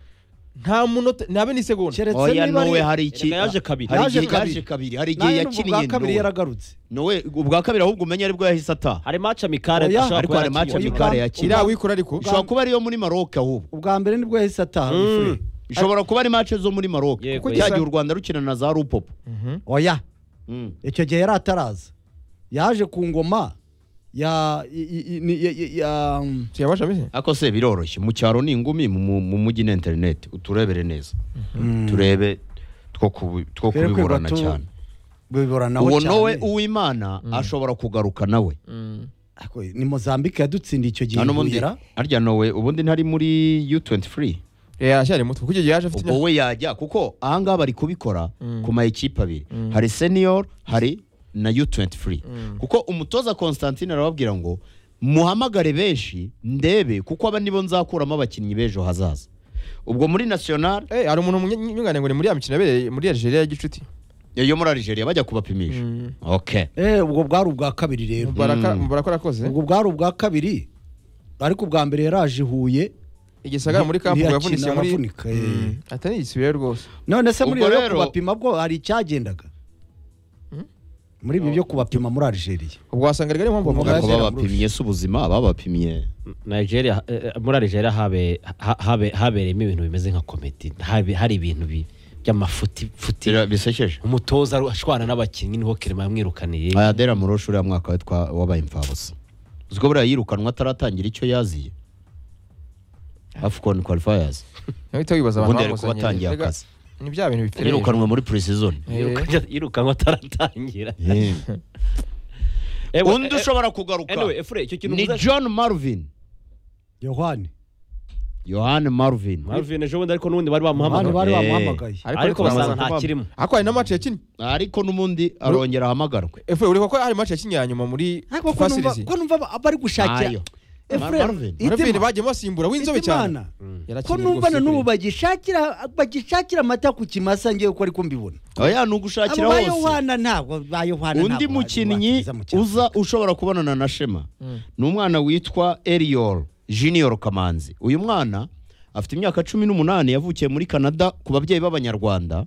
nta munota ntabe n'isegonda Keretse oya niba ari- nowe hari iki Erega yaje kabiri. hari Yaje igihe yaje kabiri. kabiri hari igihe Nawe n'ubwo bwa yakiniye kabiri nowe yaragarutse nowe ubwa kabiri ahubwo umenye aribwo yahise ataha hari match amicale Oya. ashobora ariko kuba hari yakinye. match yakinye. amikare iriya yakina wikora ariko ishobora kuba ariyo muri Maroc ahubwo ubwa mbere nibwo yahise ataha referee. ishobora kuba ari match zo muri Maroc Yego, kuko cyagiye yego. u Rwanda rukina na za Rupopo oya Mm. icyo gihe yari ataraza yaje ku ngoma ya i- i- i- ni- ya- ya- ya- um, tuyabasha bise ariko se biroroshye mu cyaro ni ingumi mu- mu mu mujyi ni interineti uturebere neza turebe two kubi- two Twere kwiba kubiburana tu- cyane biburanaho uwo cyane. nowe uwimana ashobora kugaruka nawe Ariko ni mozambique yadutsindiye icyo gihe nta n'ubundi ihuhira. arya nowe ubundi ntari muri u23 yashyari muto kuko icyo gihe yaje afite ubwo imyaka we yajya kuko ahangaha bari kubikora ku ma ekipe abiri hari senior hari na u23 kuko umutoza constantine arababwira ngo muhamagare benshi ndebe kuko aba nibo nzakuramo abakinnyi b'ejo hazaza ubwo muri national Eh, hari umuntu munye- nyunganira ngo ni muri ya mikino yabereye muri Algeria ya gicuti yo muri Algeria bajya kubapimisha okay Eh, ubwo bwari ubwa kabiri rero Mubaraka Mubaraka yarakoze ubwo bwari ubwa kabiri ariko ubwa mbere yaraje i huye igisagara muri kampu ngo ntiyakina, yavunitse muri aravunika, eh. Mm. atari igisubirayo rwose none se muri Ubwo ibyo byo rero- kubapima bwo hari icyagendaga muri ibi byo kubapima muri algeria ubwo wasanga rigari impamvu bavuga ariko ngo babapimye se ubuzima ababapimye Nigeria eh, eh, muri Nigeria habe ha- habe habereyemo ibintu bimeze nka komedi Habe- hari ibintu bi- by'amafuti futi Bira- bisekeje umutoza aru- ashwana n'abakinnyi niho Clement yamwirukaniye ayadera mu rushuri ya mwaka we twa- wabaye imfabusa uzi ko buriya yirukanwa ataratangira icyo yaziye afcon qualifiers uhita wibaza abantu ubundi ari kuba bamusangiye. atangiye Mbega akazi ni bya bintu bifite yirukanwe muri pre-season Yiruka- yirukanwa ataratangira Eh, wa- undi eh, ushobora kugaruka anyway, Efure, icyo kintu ni uvuze- john marvin yohani yohani marvin Marvin ejo bundi ariko n'ubundi bari abandi bamuhamagaye bari Eh. bamuhamagaye ariko basanga nta kirimo ariko hari na match yakinnye ariko n'ubundi arongera ahamagarwe efe uri ko hari match yakinnye ya nyuma muri ariko ko fasirizi numva- ko numva ba- bari gushakira Ayo. Marvin. Marvin bagiye basimbura w'inzobe cyane Hitimana ko Yarakinnye numva rwose na pe. n'ubu bagishakira bagishakira amata ku kimasa ngewe uko ariko mbibona oya ni ugushakira abo ba hose yohana ntabwo ba yohana undi ntabwo mukinnyi bakiza mu cyaro. uza ushobora kubonana na shema ni umwana witwa eriol junior kamanzi uyu mwana afite imyaka cumi n'umunani yavukiye muri canada ku babyeyi b'abanyarwanda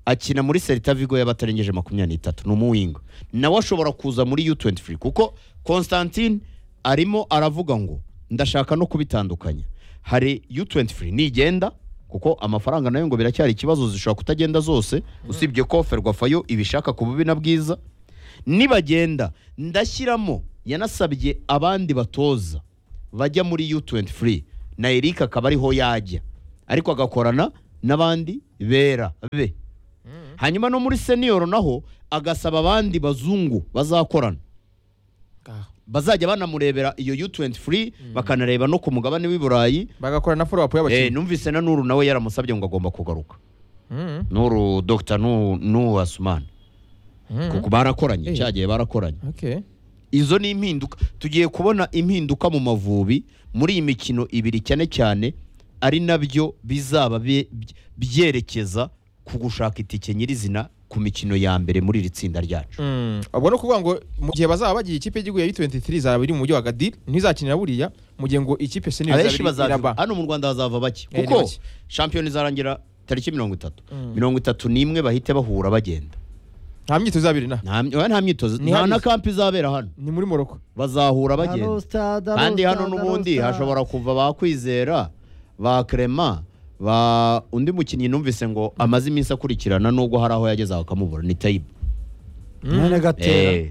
akina muri seritavigo y'abatarengeje makumyabiri n'itatu ni umuwingo nawe ashobora kuza muri u23 kuko constantine arimo aravuga ngo ndashaka no kubitandukanya hari u23 nigenda kuko amafaranga nayo ngo biracyari ikibazo zishobora kutagenda zose usibye ko ferwafayo ibishaka ku bubi na bwiza nibagenda ndashyiramo yanasabye abandi batoza bajya muri u23 na erika akaba ariho yajya ariko agakorana n'abandi bera be hanyuma no muri senior naho agasaba abandi bazungu bazakorana bazajya banamurebera iyo u23 bakanareba no ku mugabane w'i burayi bagakora na follow up Eh, y'abakinnyi numvise na nuru nawe yaramusabye ngo agomba kugaruka Mm, nuru dr Nu- nuhu asumani mm. kuko barakoranye Eh. cyagiye barakoranye Okay. izo ni impinduka tugiye kubona impinduka mu mavubi muri iyi mikino ibiri cyane cyane ari nabyo bizaba bye- bye- byerekeza ku gushaka itike nyirizina ku mikino ya mbere muri iri tsinda ryacu Mm. ubwo ni ukuvuga ngo mu gihe bazaba bagiye ikipe y'igihugu ya U23 izaba iri mu mujyi wa Agadir ntizakinira buriya mu gihe ngo ikipe senior abenshi izaba iri- bazaza iraba hano mu rwanda hazava bake Eh, ni kuko bake. shampiyona izarangira tariki mirongo itatu mirongo itatu n'imwe bahite bahura bagenda nta myitozo izaba iri na nta oya, nta myitozo Ni nta hano. na kampi izabera hano ni muri Morocco bazahura bagenda Arostada, kandi hano Arostada, n'ubundi Arostada. hashobora kuva ba kwizera ba Clement ba undi mukinnyi numvise ngo amaze iminsi akurikirana nubwo hari aho yageze bakamubura ni tayibu mwene gatera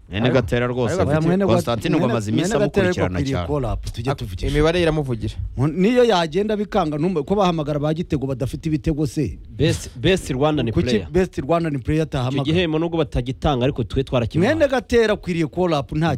mwene gatera rwose Ariko Oya, mwene Gat- Constantine ngo mwene- amaze iminsi mwene Gatera ariko amukurikirana akwiriye cyane call up, tujye tuvugisha. imibare iramuvugira Mu- niyo yagenda bikanga ntumbe ko bahamagara ba gitego badafite ibitego se best best rwandan kuki player best rwandan player icyo atahamagara gihembo nubwo batagitanga ariko twe twarakimuhaye mwene gatera akwiriye call up nta